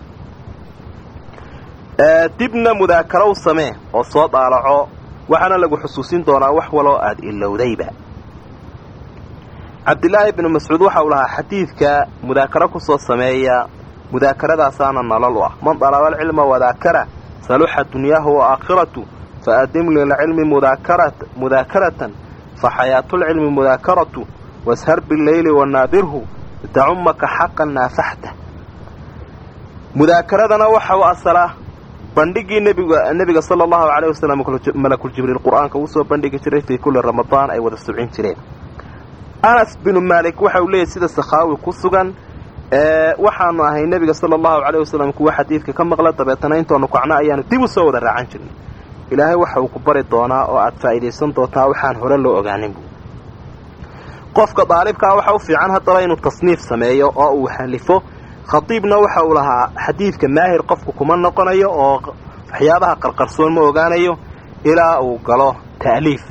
dibna mudaakarow samee oo soo daalaco waxaana lagu xusuusin doonaa wax waloo aad ilowdayba cabdilaahi ibnu mascuud waxa uu lahaa xadiidka mudaakaro ku soo sameeya mudaakaradaasana nolol u ah man dalaba alcilma wadaakara saluxa dunyaahu wa aakhiratu faadim lilcilmi mudaakaratan faxayaatulcilmi mudaakaratu washar bileyli wanaadirhu tacumaka xaqan naafaxta mudaakaradana waxa u asalaa bandhigii nbiga nebiga sala allahu caleyh wasalam malakuljibriil qur-aanka uu soo bandhigi jiray fii kulli ramadaan ay wada subcin jireen anas binu maalik waxa uu leeyahy sida sakhaawi ku sugan waxaanu ahay nebiga sala allahu caleyh wasalam kuwa xadiidka ka maqla dabeetana intoonu kacno ayaanu dib u soo wada raacan jirnay ilaahay waxa uu ku bari doonaa oo aad faa'iidaysan doontaa waxaan hore loo ogaanin buu qofka daalibkaa waxa u fiican haddaba inuu tasniif sameeyo oo uu halifo khatiibna waxa uu lahaa xadiidka maahir qofku kuma noqonayo oo waxyaabaha qarqarsoon ma ogaanayo ilaa uu galo ta'liif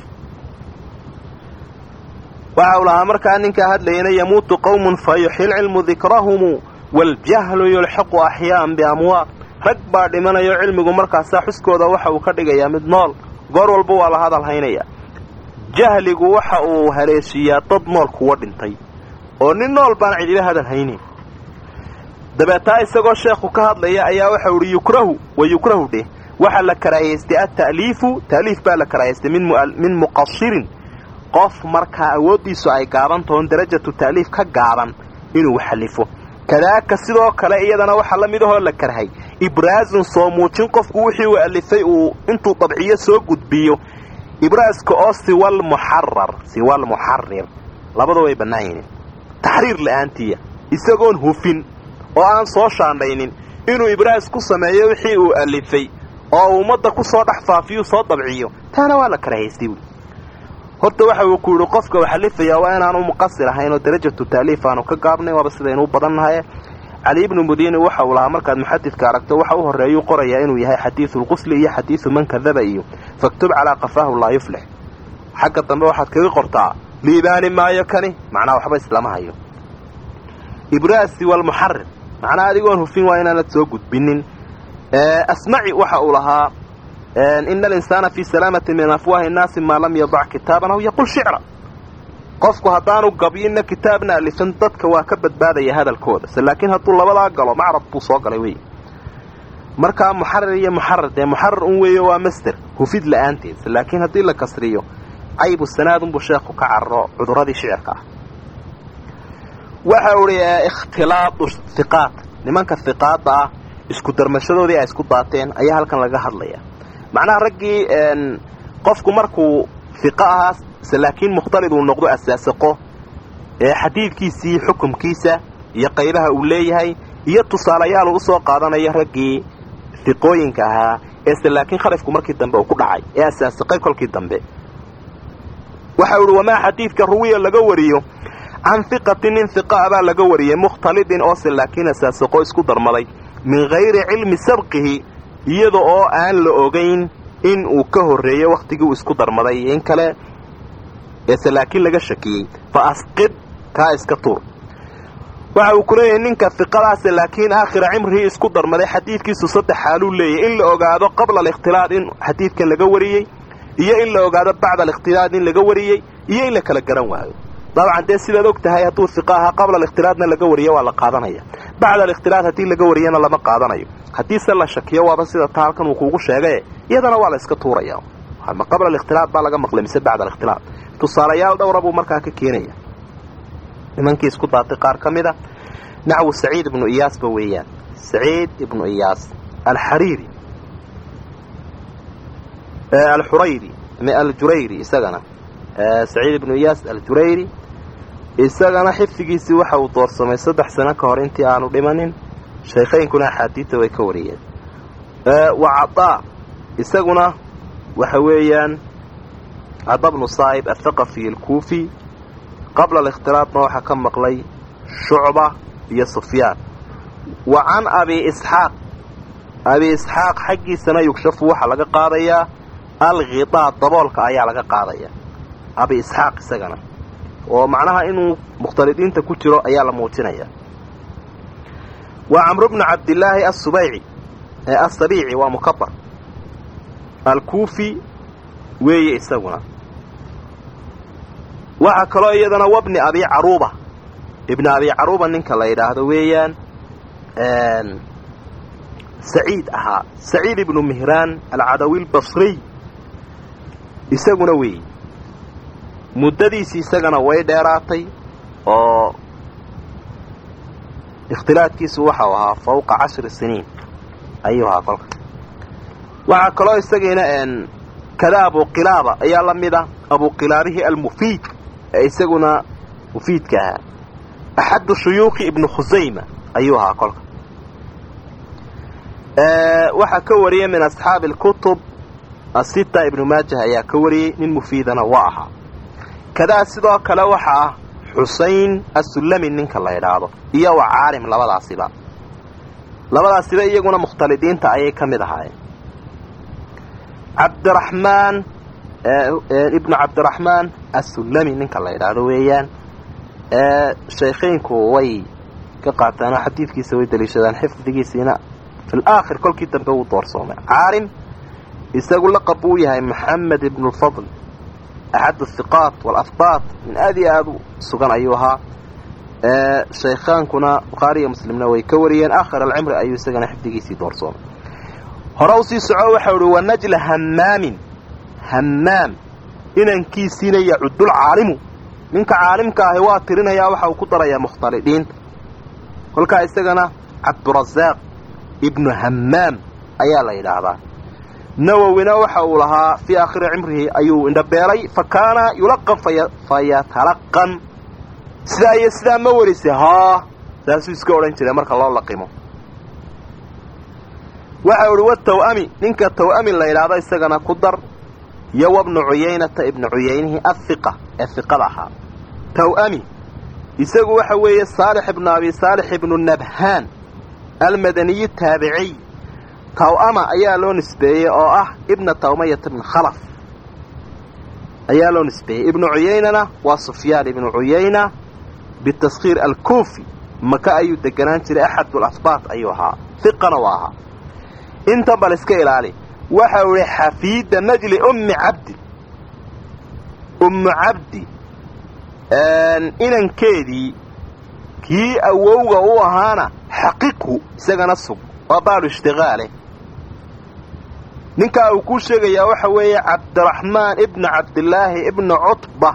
waxa uu lahaa markaa ninkaa hadlayana yamuutu qowmun fa yuxyi lcilmu dikrahumu waljahlu yulxiqu axyaaan biamwaaq rag baa dhimanayo cilmigu markaasaa xuskooda waxa uu ka dhigayaa mid nool goor walba waa la hadal haynaya jahligu waxa uu haleeshiiyaa dad nool kuwa dhintay oo nin nool baan cidiba hadal haynin dabeetaa isagoo sheekhu ka hadlaya ayaa waxau ihi yukrahu wa yukrahu dheh waxaa la karaahiyaystay ata'liifu ta'liif baa la karaahiyaystay min muqasirin qof markaa awooddiisu ay gaaban tahoon darajatu ta'liif ka gaaban inuu xallifo kadaaka sidoo kale iyadana waxaa la mid ahoo la karhay ibraazun soo muujin qofku wixii uu alifay uu intuu dabciyo soo gudbiyo ibraaska oo siwal muxarar siwal muxarir labada way bannaan yihiin taxriir la'aantiya isagoon hufin oo aan soo shaandhaynin inuu ibraas ku sameeyo wixii uu alifay oo uu ummadda ku soo dhex faafiyuu soo dabciyo taana waa la karahaystay buui horta waxa uu ku yidhi qofka uu xalifayaa waa inaanu muqasir ahayn oo darajatu taaliif aanu ka gaabnayn waaba sidaynuu badannahay cali ibnu mudini waxa uu lahaa markaad muxadidka aragto waxa u horreeyuu qorayaa inuu yahay xadiidu lqusli iyo xadiidu man kadaba iyo faktub calaa qafaahu laa yuflix xagga dambe waxaad kaga qortaa liibaani maayo kani macnaha waxba islama hayo ibraasi walmuxarir macnaha adigoon hufin waa inaanad soo gudbinin asmaci waxa uu lahaa ina alinsaana fii salaamati min afwaahi nnaasi maa lam yadac kitaaban aw yaqul shicra qofku haddaanu gabyinna kitaabna alifin dadka waa ka badbaadaya hadalkooda se laakiin hadduu labadaa galo macrad buu soo galay wey markaa muxarir iyo muxarir dee muxarir un weeyo waa master hufid la-aanteed se laakiin haddii la kasriyo caybu sanaadunbuu sheekhu ka cararo cuduradii shicirka ah waxa uhi ikhtilaadu hiqaat nimanka hiqaada ah isku darmashadoodii ay isku daateen ayaa halkan laga hadlaya macnaha raggii qofku markuu hiqo ahaa se laakiin mukhtalid uu noqdo asaasaqo ee xadiidkiisii xukumkiisa iyo qaybaha uu leeyahay iyo tusaalayaal uu usoo qaadanayo raggii hiqooyinka ahaa ee se laakiin khalifku markii dambe uu ku dhacay ee asaasaqay kolkii dambe waxa uhi wamaa xadiidka ruwiya laga wariyo can hiqatin nin hiqa a baa laga wariyey mukhtalidin oo se laakiin asaasaqo isku darmaday min hayri cilmi sabqihi iyada oo aan la ogayn in uu ka horreeyo wakhtigii uu isku darmaday in kale eese laakiin laga shakiyey fa asqid kaa iska tuur waxa uu ku leeyahay ninka hiqadaase laakiin aakhira cimrihii isku darmaday xadiidkiisu saddex xaaluu leeyahy in la ogaado qabla alikhtilaad in xadiidkan laga wariyey iyo in la ogaado bacda alikhtilaad in laga wariyey iyo in la kala garan waayo dabcan dee sidaad og tahay hadduu hiqa ahaa qabla alikhtilaadna laga wariyo waa la qaadanaya bacda alikhtilaad haddii laga wariyana lama qaadanayo haddiise la shakiyo waaba sida taa halkan uu kuugu sheegaye iyadana waa la iska tuuraya ma qabla alikhtilaad baa laga maqlay mise bacda alikhtilaad tusaalayaal dhowra buu markaa ka keenaya nimankii isku daatay qaar ka mid a naxwu saciid ibnu iyaasba weeyaan saciid ibnu iyaas alxariiri alxurayri aljurayri isagana saciid ibnu iyaas aljurayri isagana xifdigiisii waxa uu doorsamay saddex sano ka hor intii aanu dhimanin shaykhaynkuna axaadiidta way ka wariyeen wa cadaa isaguna waxa weeyaan cada bnu saa'ib athaqafi alkuufi qabla alikhtilaadna waxaa ka maqlay shucba iyo sufyaan wa can abi isxaaq abi isxaaq xaggiisana yugshafu waxaa laga qaadayaa alghidaa daboolka ayaa laga qaadaya abi isxaaq isagana oo macnaha inuu mukhtalidiinta ku jiro ayaa la muujinaya waa camru bnu cabdillaahi asubayci asabiici waa mukabar alkuufi weeye isaguna waxaa kaloo iyadana wabni abi caruuba ibni abi caruuba ninka la yidhaahdo weeyaan saciid ahaa saciid ibnu mihraan alcadawi lbasriy isaguna weeye muddadiisii isagana way dheeraatay oo ikhtilaadkiisu waxau ahaa fawqa cashri siniin ayuu ahaa kolka waxaa kaloo isagiina kada abuqilaaba ayaa la mid a abuqilaabihii almufiid ee isaguna mufiidka ahaa axaddu shuyuukhi ibnu khusayma ayuu ahaa kolka waxaa ka wariyay min asxaabi alkutub asita ibnu maajah ayaa ka wariyey nin mufiidana waa ahaa kadaa sidoo kale waxa ah xusayn asullami ninka la idhaahdo iyo wa caalim labadaasiba labadaasiba iyaguna mukhtalidiinta ayay ka mid ahaayeen cabdiraxmaan ibnu cabdiraxmaan asullami ninka la idhaahdo weeyaan shaykhaynku way ka qaataan oo xadiidkiisa way daliishadaan xifdigiisiina fi laakhir kolkii dambe wuu doorsoomay caalim isagu laqab buu yahay maxamed ibnu lfadl axad athiqaat walafbaat min aad iyo aada u sugan ayuu ahaa shaykhaankuna bukhaariiyo muslimna way ka wariyeen aakhir alcimri ayuu isagana xifdigiisii doorsoomay hore usii soco waxau uhi wanajla hammaamin hammaam inankiisiina yacudul caalimu ninka caalimka ahi waa tirinayaa waxa uu ku darayaa mukhtalidiinta kolkaa isagana cabdurasaaq ibnu hammaam ayaa la yidhaahdaa nawowina waxa uu lahaa fii aakhiri cimrihi ayuu indhabeelay fa kaana yulaqan fayatalaqan sidaa iyo sidaa ma warisay haa saasuu iska odhan jiray marka loo laqimo waxa uhi wa taw'ami ninka taw'ami la yidhaahdo isagana ku dar iyo wabnu cuyaynata ibnu cuyaynihii ahiqa ee hiqada ahaa taw'ami isagu waxa weeye saalix ibnu abi saalix ibnu nabhaan almadaniyi taabiciy taw'ama ayaa loo nisbeeyey oo ah ibna tawmayata ibn khalaf ayaa loo nisbeeyey ibnu cuyaynana waa sufyaan ibnu cuyayna bitaskhiir alkuufi maka ayuu deganaan jiray axadulahbaat ayuu ahaa hiqana waa ahaa intan bal iska ilaali waxa uu ihi xafiida najli ummi cabdi ummu cabdi inankeedii kii awowga u ahaana xaqiqhu isagana sug waa baalu ishtiqaale ninkaa uu kuu sheegayaa waxa weeye cabdiraxmaan ibnu cabdilaahi ibnu cutba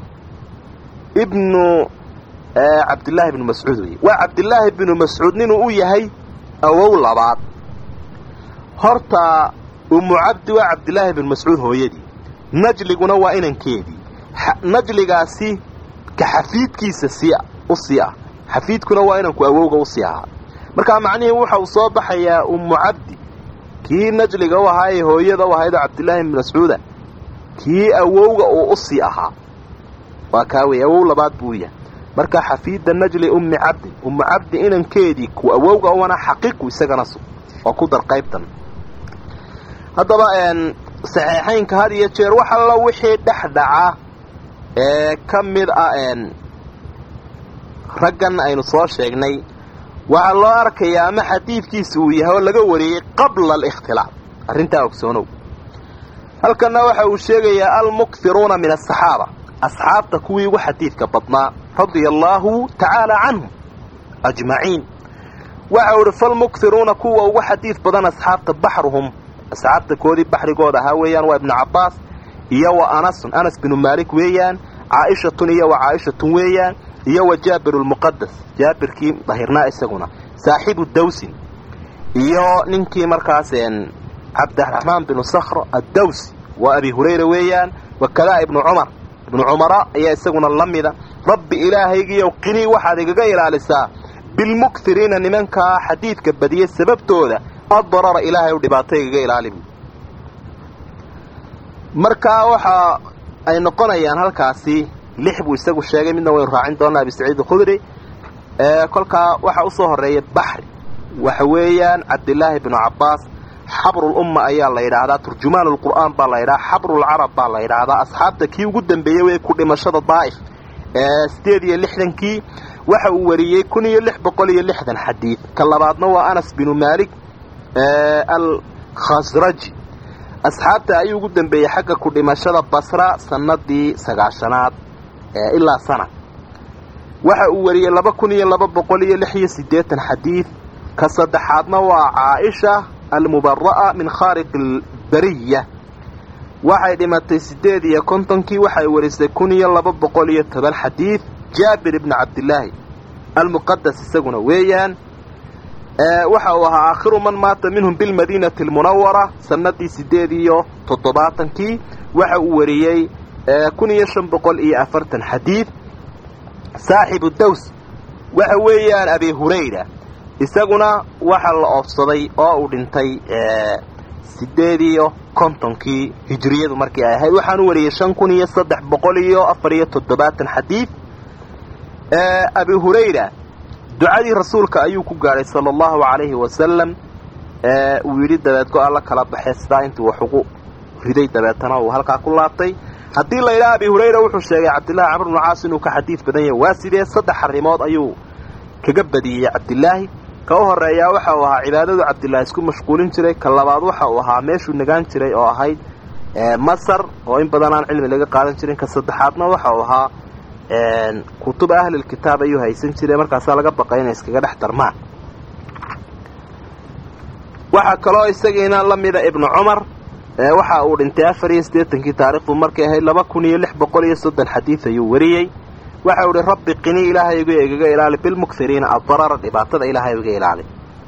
ibnu cabdillaahi ibnu mascuud wey waa cabdillaahi ibnu mascuud ninuu u yahay awow labaad horta ummu cabdi waa cabdillaahi ibnu mascuud hooyadii najliguna waa inankeedii najligaasi ka xafiidkiisa sii u sii ah xafiidkuna waa inanku awowga u sii ahaa markaa macnihii waxa uu soo baxayaa ummu cabdi kii najliga u ahaa ee hooyada u ahaydoo cabdillaahi ibnu mascuuda kii awowga uu u sii ahaa waa kaa wey awow labaad buu yahay marka xafiida najli ummi cabdi ummu cabdi inankeedii ku awowga uana xaqiiqu isagana sug oo ku dar qaybtan haddaba saxiixaynka had iyo jeer wax allo wixii dhex dhaca ee ka mid ah raggan aynu soo sheegnay waxaa loo arkayaa ama xadiidkiisa uu yahay oo laga wariyey qabla alikhtilaaf arrintaa ogsoonow halkanna waxa uu sheegayaa almukthiruuna min asaxaaba asxaabta kuwii ugu xadiidka badnaa radia allaahu tacaala canhum ajmaciin waxa uu ihi falmukthiruuna kuwa ugu xadiid badan asxaabta baxruhum asxaabta koodii baxrigooda ahaa weeyaan waa ibnu cabbaas iyo wa anasun anas binu maalik weeyaan caaishatun iyo wa caaishatun weeyaan iyo wa jaabir lmuqadas jaabirkii dahirnaa isaguna saaxibu dawsin iyo ninkii markaas cabdiraxmaan binu sakhr addawsi waa abi hurayra weeyaan wakadaa ibnu cumar ibnu cumara ayaa isaguna la mida rabbi ilaahaygiiyow qinii waxaad igaga ilaalisaa bilmukthiriina nimankaa xadiidka badiyey sababtooda addarara ilaahay u dhibaato igaga ilaali bu markaa waxa ay noqonayaan halkaasi lix buu isagu sheegay midna waynu raacin doonaa abi saciid alkhudri kolkaa waxaa usoo horeeya baxri waxa weeyaan cabdilaahi bnu cabbaas xabrulumma ayaa la yidhaahdaa turjumaan lqur'aan baa la yidhaha xabrulcarab baa la yidhaahdaa asxaabta kii ugu dambeeyey wey ku dhimashada daa'if ee sideed iyo lixdankii waxa uu wariyey kun iyo lix boqol iyo lixdan xadiid ka labaadna waa anas binu maalik alkhasraji asxaabta ayuu ugu dambeeyey xagga ku dhimashada basra sanadii sagaashanaad ilaa sana waxa uu wariyey laba kun iyo laba boqol iyo lix iyo siddeetan xadiid ka saddexaadna waa caaisha almubara'a min khaariq albariya waxay dhimatay siddeed iyo kontonkii waxay warisay kun iyo laba boqol iyo toban xadiid jaabir ibni cabdilaahi almuqadas isaguna weeyaan waxa uu ahaa aakhiru man maata minhum bilmadiinati almunawara sanadii siddeed iyo toddobaatankii waxa uu wariyey kun iyo shan boqol iyo afartan xadiid saaxibu daws waxa weeyaan abi hurayra isaguna waxa la oofsaday oo uu dhintay siddeed iyo kontonkii hijriyadu markii ay ahayd waxaanu wariyey shan kun iyo saddex boqol iyo afar iyo toddobaatan xadiid abi hurayra ducadii rasuulka ayuu ku gaadhay sala allahu calayhi wasalam uu yidhi dabeed go alla kala baxee sidaa intuu wax ugu riday dabeetana uu halkaa ku laabtay haddii la yidhaha abi hurayra wuxuu sheegay cabdillahi camr bnu caas inuu ka xadiid badan yahay waa sidee saddex arrimood ayuu kaga badiyey cabdilaahi ka u horeeyaa waxa uu ahaa cibaadadu cabdilaahi isku mashquulin jiray ka labaad waxa uu ahaa meeshuu nagaan jiray oo ahayd masar oo in badan aan cilmi laga qaadan jirin ka saddexaadna waxa uu ahaa kutuba ahlilkitaab ayuu haysan jiray markaasaa laga baqay inay iskaga dhex darmaan waxaa kaloo isagiina la mida ibnu cumar waxa uu dhintay afar iyo siddeetankii taarikhdu markay ahayd laba kun iyo lix boqol iyo soddon xadiid ayuu wariyey waxa uu ihi rabbi qini ilaahaygu igaga ilaali bilmukthiriina addarara dhibaatada ilaahay iga ilaali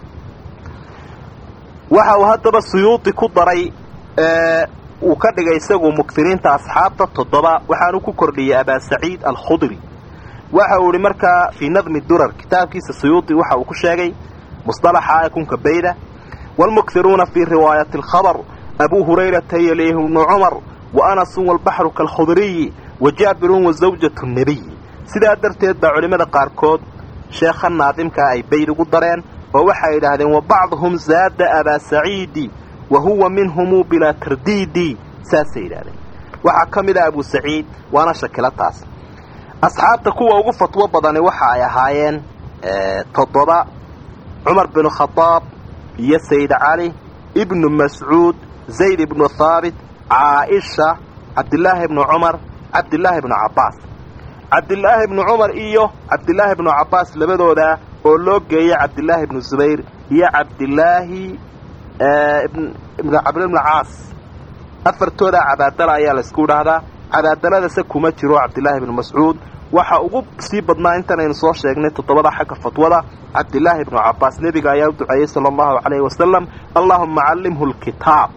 waxa uu haddaba suyuudi ku daray uu ka dhigay isagu mukthiriinta asxaabta toddoba waxaanu ku kordhiyey abaa saciid alkhudri waxa uu ihi markaa fii nadmi durar kitaabkiisa suyuudi waxa uu ku sheegay musطalaxa kunka bayda wاlmukhiruuna fii riwaayati اlkhabr abu hurayrata yalihi bnu cumar wa anasun walbaxru kalkhudriyi wa jaabirun wa zawjatu nebiyi sidaa darteed baa culimmada qaarkood sheekha naadimkaa ay bayd ugu dareen oo waxay yidhaahdeen wa bacduhum zaada abaa saciidi wa huwa minhumu bilaa tardiidi saasay yidhahdeen waxaa ka mid a abu saciid waana shakilo taas asxaabta kuwa ugu fatwo badani waxa ay ahaayeen toddoba cumar binu khadaab iyo sayd cali ibnu mascuud zayd ibnu haabit caaisha cabdilaahi ibnu cumar cabdilaahi ibnu cabbaas cabdilaahi ibnu cumar iyo cabdilaahi ibnu cabbaas labadooda oo loo geeya cabdilaahi ibnu zubayr iyo cabdilaahi ibnu cabdil ibnu caas afartooda cabaadala ayaa laysku dhahdaa cabaadaladase kuma jiro cabdilaahi ibnu mascuud waxa ugu sii badnaa intanaynu soo sheegnay toddobada xagga fatwada cabdilaahi ibnu cabbaas nebiga ayaa u duceeyey sala allahu calayhi wasalam allaahuma callimhu lkitaab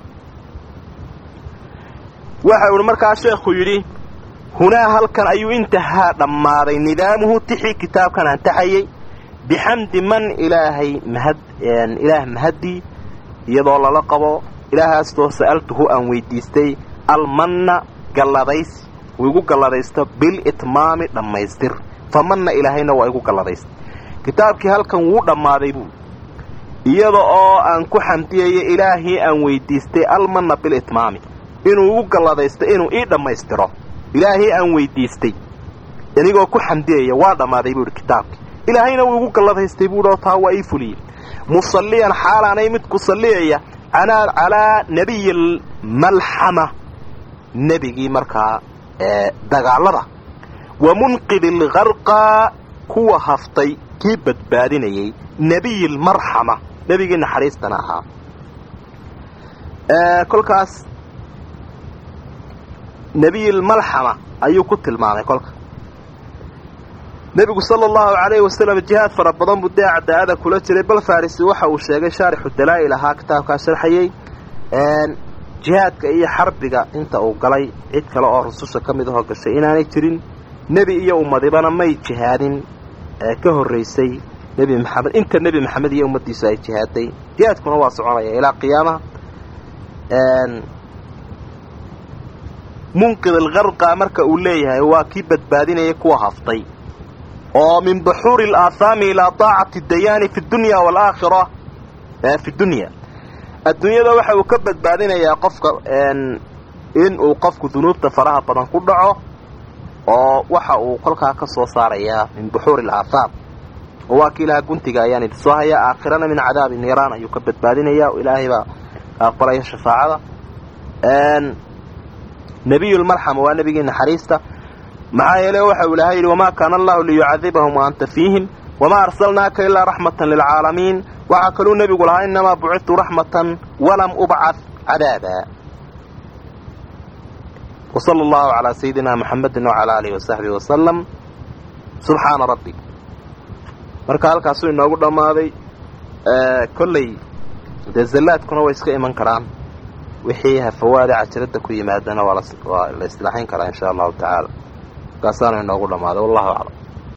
waxa uhi markaa sheekhu yidhi hunaa halkan ayuu intahaa dhammaaday nidaamuhu tixii kitaabkan antaxayey bixamdi man ilaahay mahad ilaah mahaddii iyadoo lala qabo ilaahaastoo sa'altuhu aan weydiistay almanna galladaysi uu igu galladaysto bilitmaami dhammaystir fa manna ilaahayna waa igu galladaysta kitaabkii halkan wuu dhammaaday buu iyada oo aan ku xamdiyayo ilaahii aan weydiistay almanna bilitmaami inuu igu galladaysto inuu ii dhammaystiro ilaahii aan weydiistay inigoo ku xamdiyaya waa dhammaaday buu idhi kitaabkii ilaahayna wuu igu galladaystay buuhi oo taa waa ii fuliyey musalliyan xaalaanay mid ku salliyaya calaa nebiyi almalxama nebigii markaa dagaalada wa munqidi algarqa kuwa haftay kii badbaadinayay nebiyi almarxama nebigii naxariistana ahaa kolkaas nebiyi almalxama ayuu ku tilmaamay kolka nebigu sala allahu calayhi wasalam jihaad fara badan buu dee cadaa'ada kula jiray bal farisi waxa uu sheegay shaarixu dalaa'il ahaa kitaabkaa sharxayey jihaadka iyo xarbiga inta uu galay cid kale oo rususha ka mid ahoo gashay inaanay jirin nebi iyo ummadibana may jihaadin ka horraysay nebi maxamed inta nebi maxamed iyo ummaddiisu ay jihaaday jihaadkuna waa soconaya ilaa qiyaamaha munqid algarqa marka uu leeyahay waa kii badbaadinaya kuwa haftay oo min buxuuri alaahaami ilaa taacati dayaani fi dunya waalaakhira fi dunya adduunyada waxa uu ka badbaadinayaa qofka in uu qofku dunuubta faraha badan ku dhaco oo waxa uu kolkaa ka soo saarayaa min buxuuri alaahaam oo waa ki ilaha guntiga ayaan idin soo hayaa aakhirana min cadaabi niiraan ayuu ka badbaadinaya ilaahay baa aqbalaya shafaacada nebiyulmarxama waa nebigii naxariista maxaa yeele waxa uu ilaahay yidhi wamaa kaana allahu liyucadibahum wa anta fiihim wamaa arsalnaaka ilaa raxmatan lilcaalamiin waxaa kaluu nebigu lahaa inamaa bucidtu raxmatan walam ubcad cadaaba wsala allahu calaa sayidina muxamedin wacalaa aalihi wasaxbihi wasalam subxaana rabbi marka halkaasuu inoogu dhammaaday kolley dee zallaadkuna way iska iman karaan wixii hafawaada cajiradda ku yimaadana waa la islaaxin karaa insha allahu tacaala markaasaanu inoogu dhammaaday wallahu aclam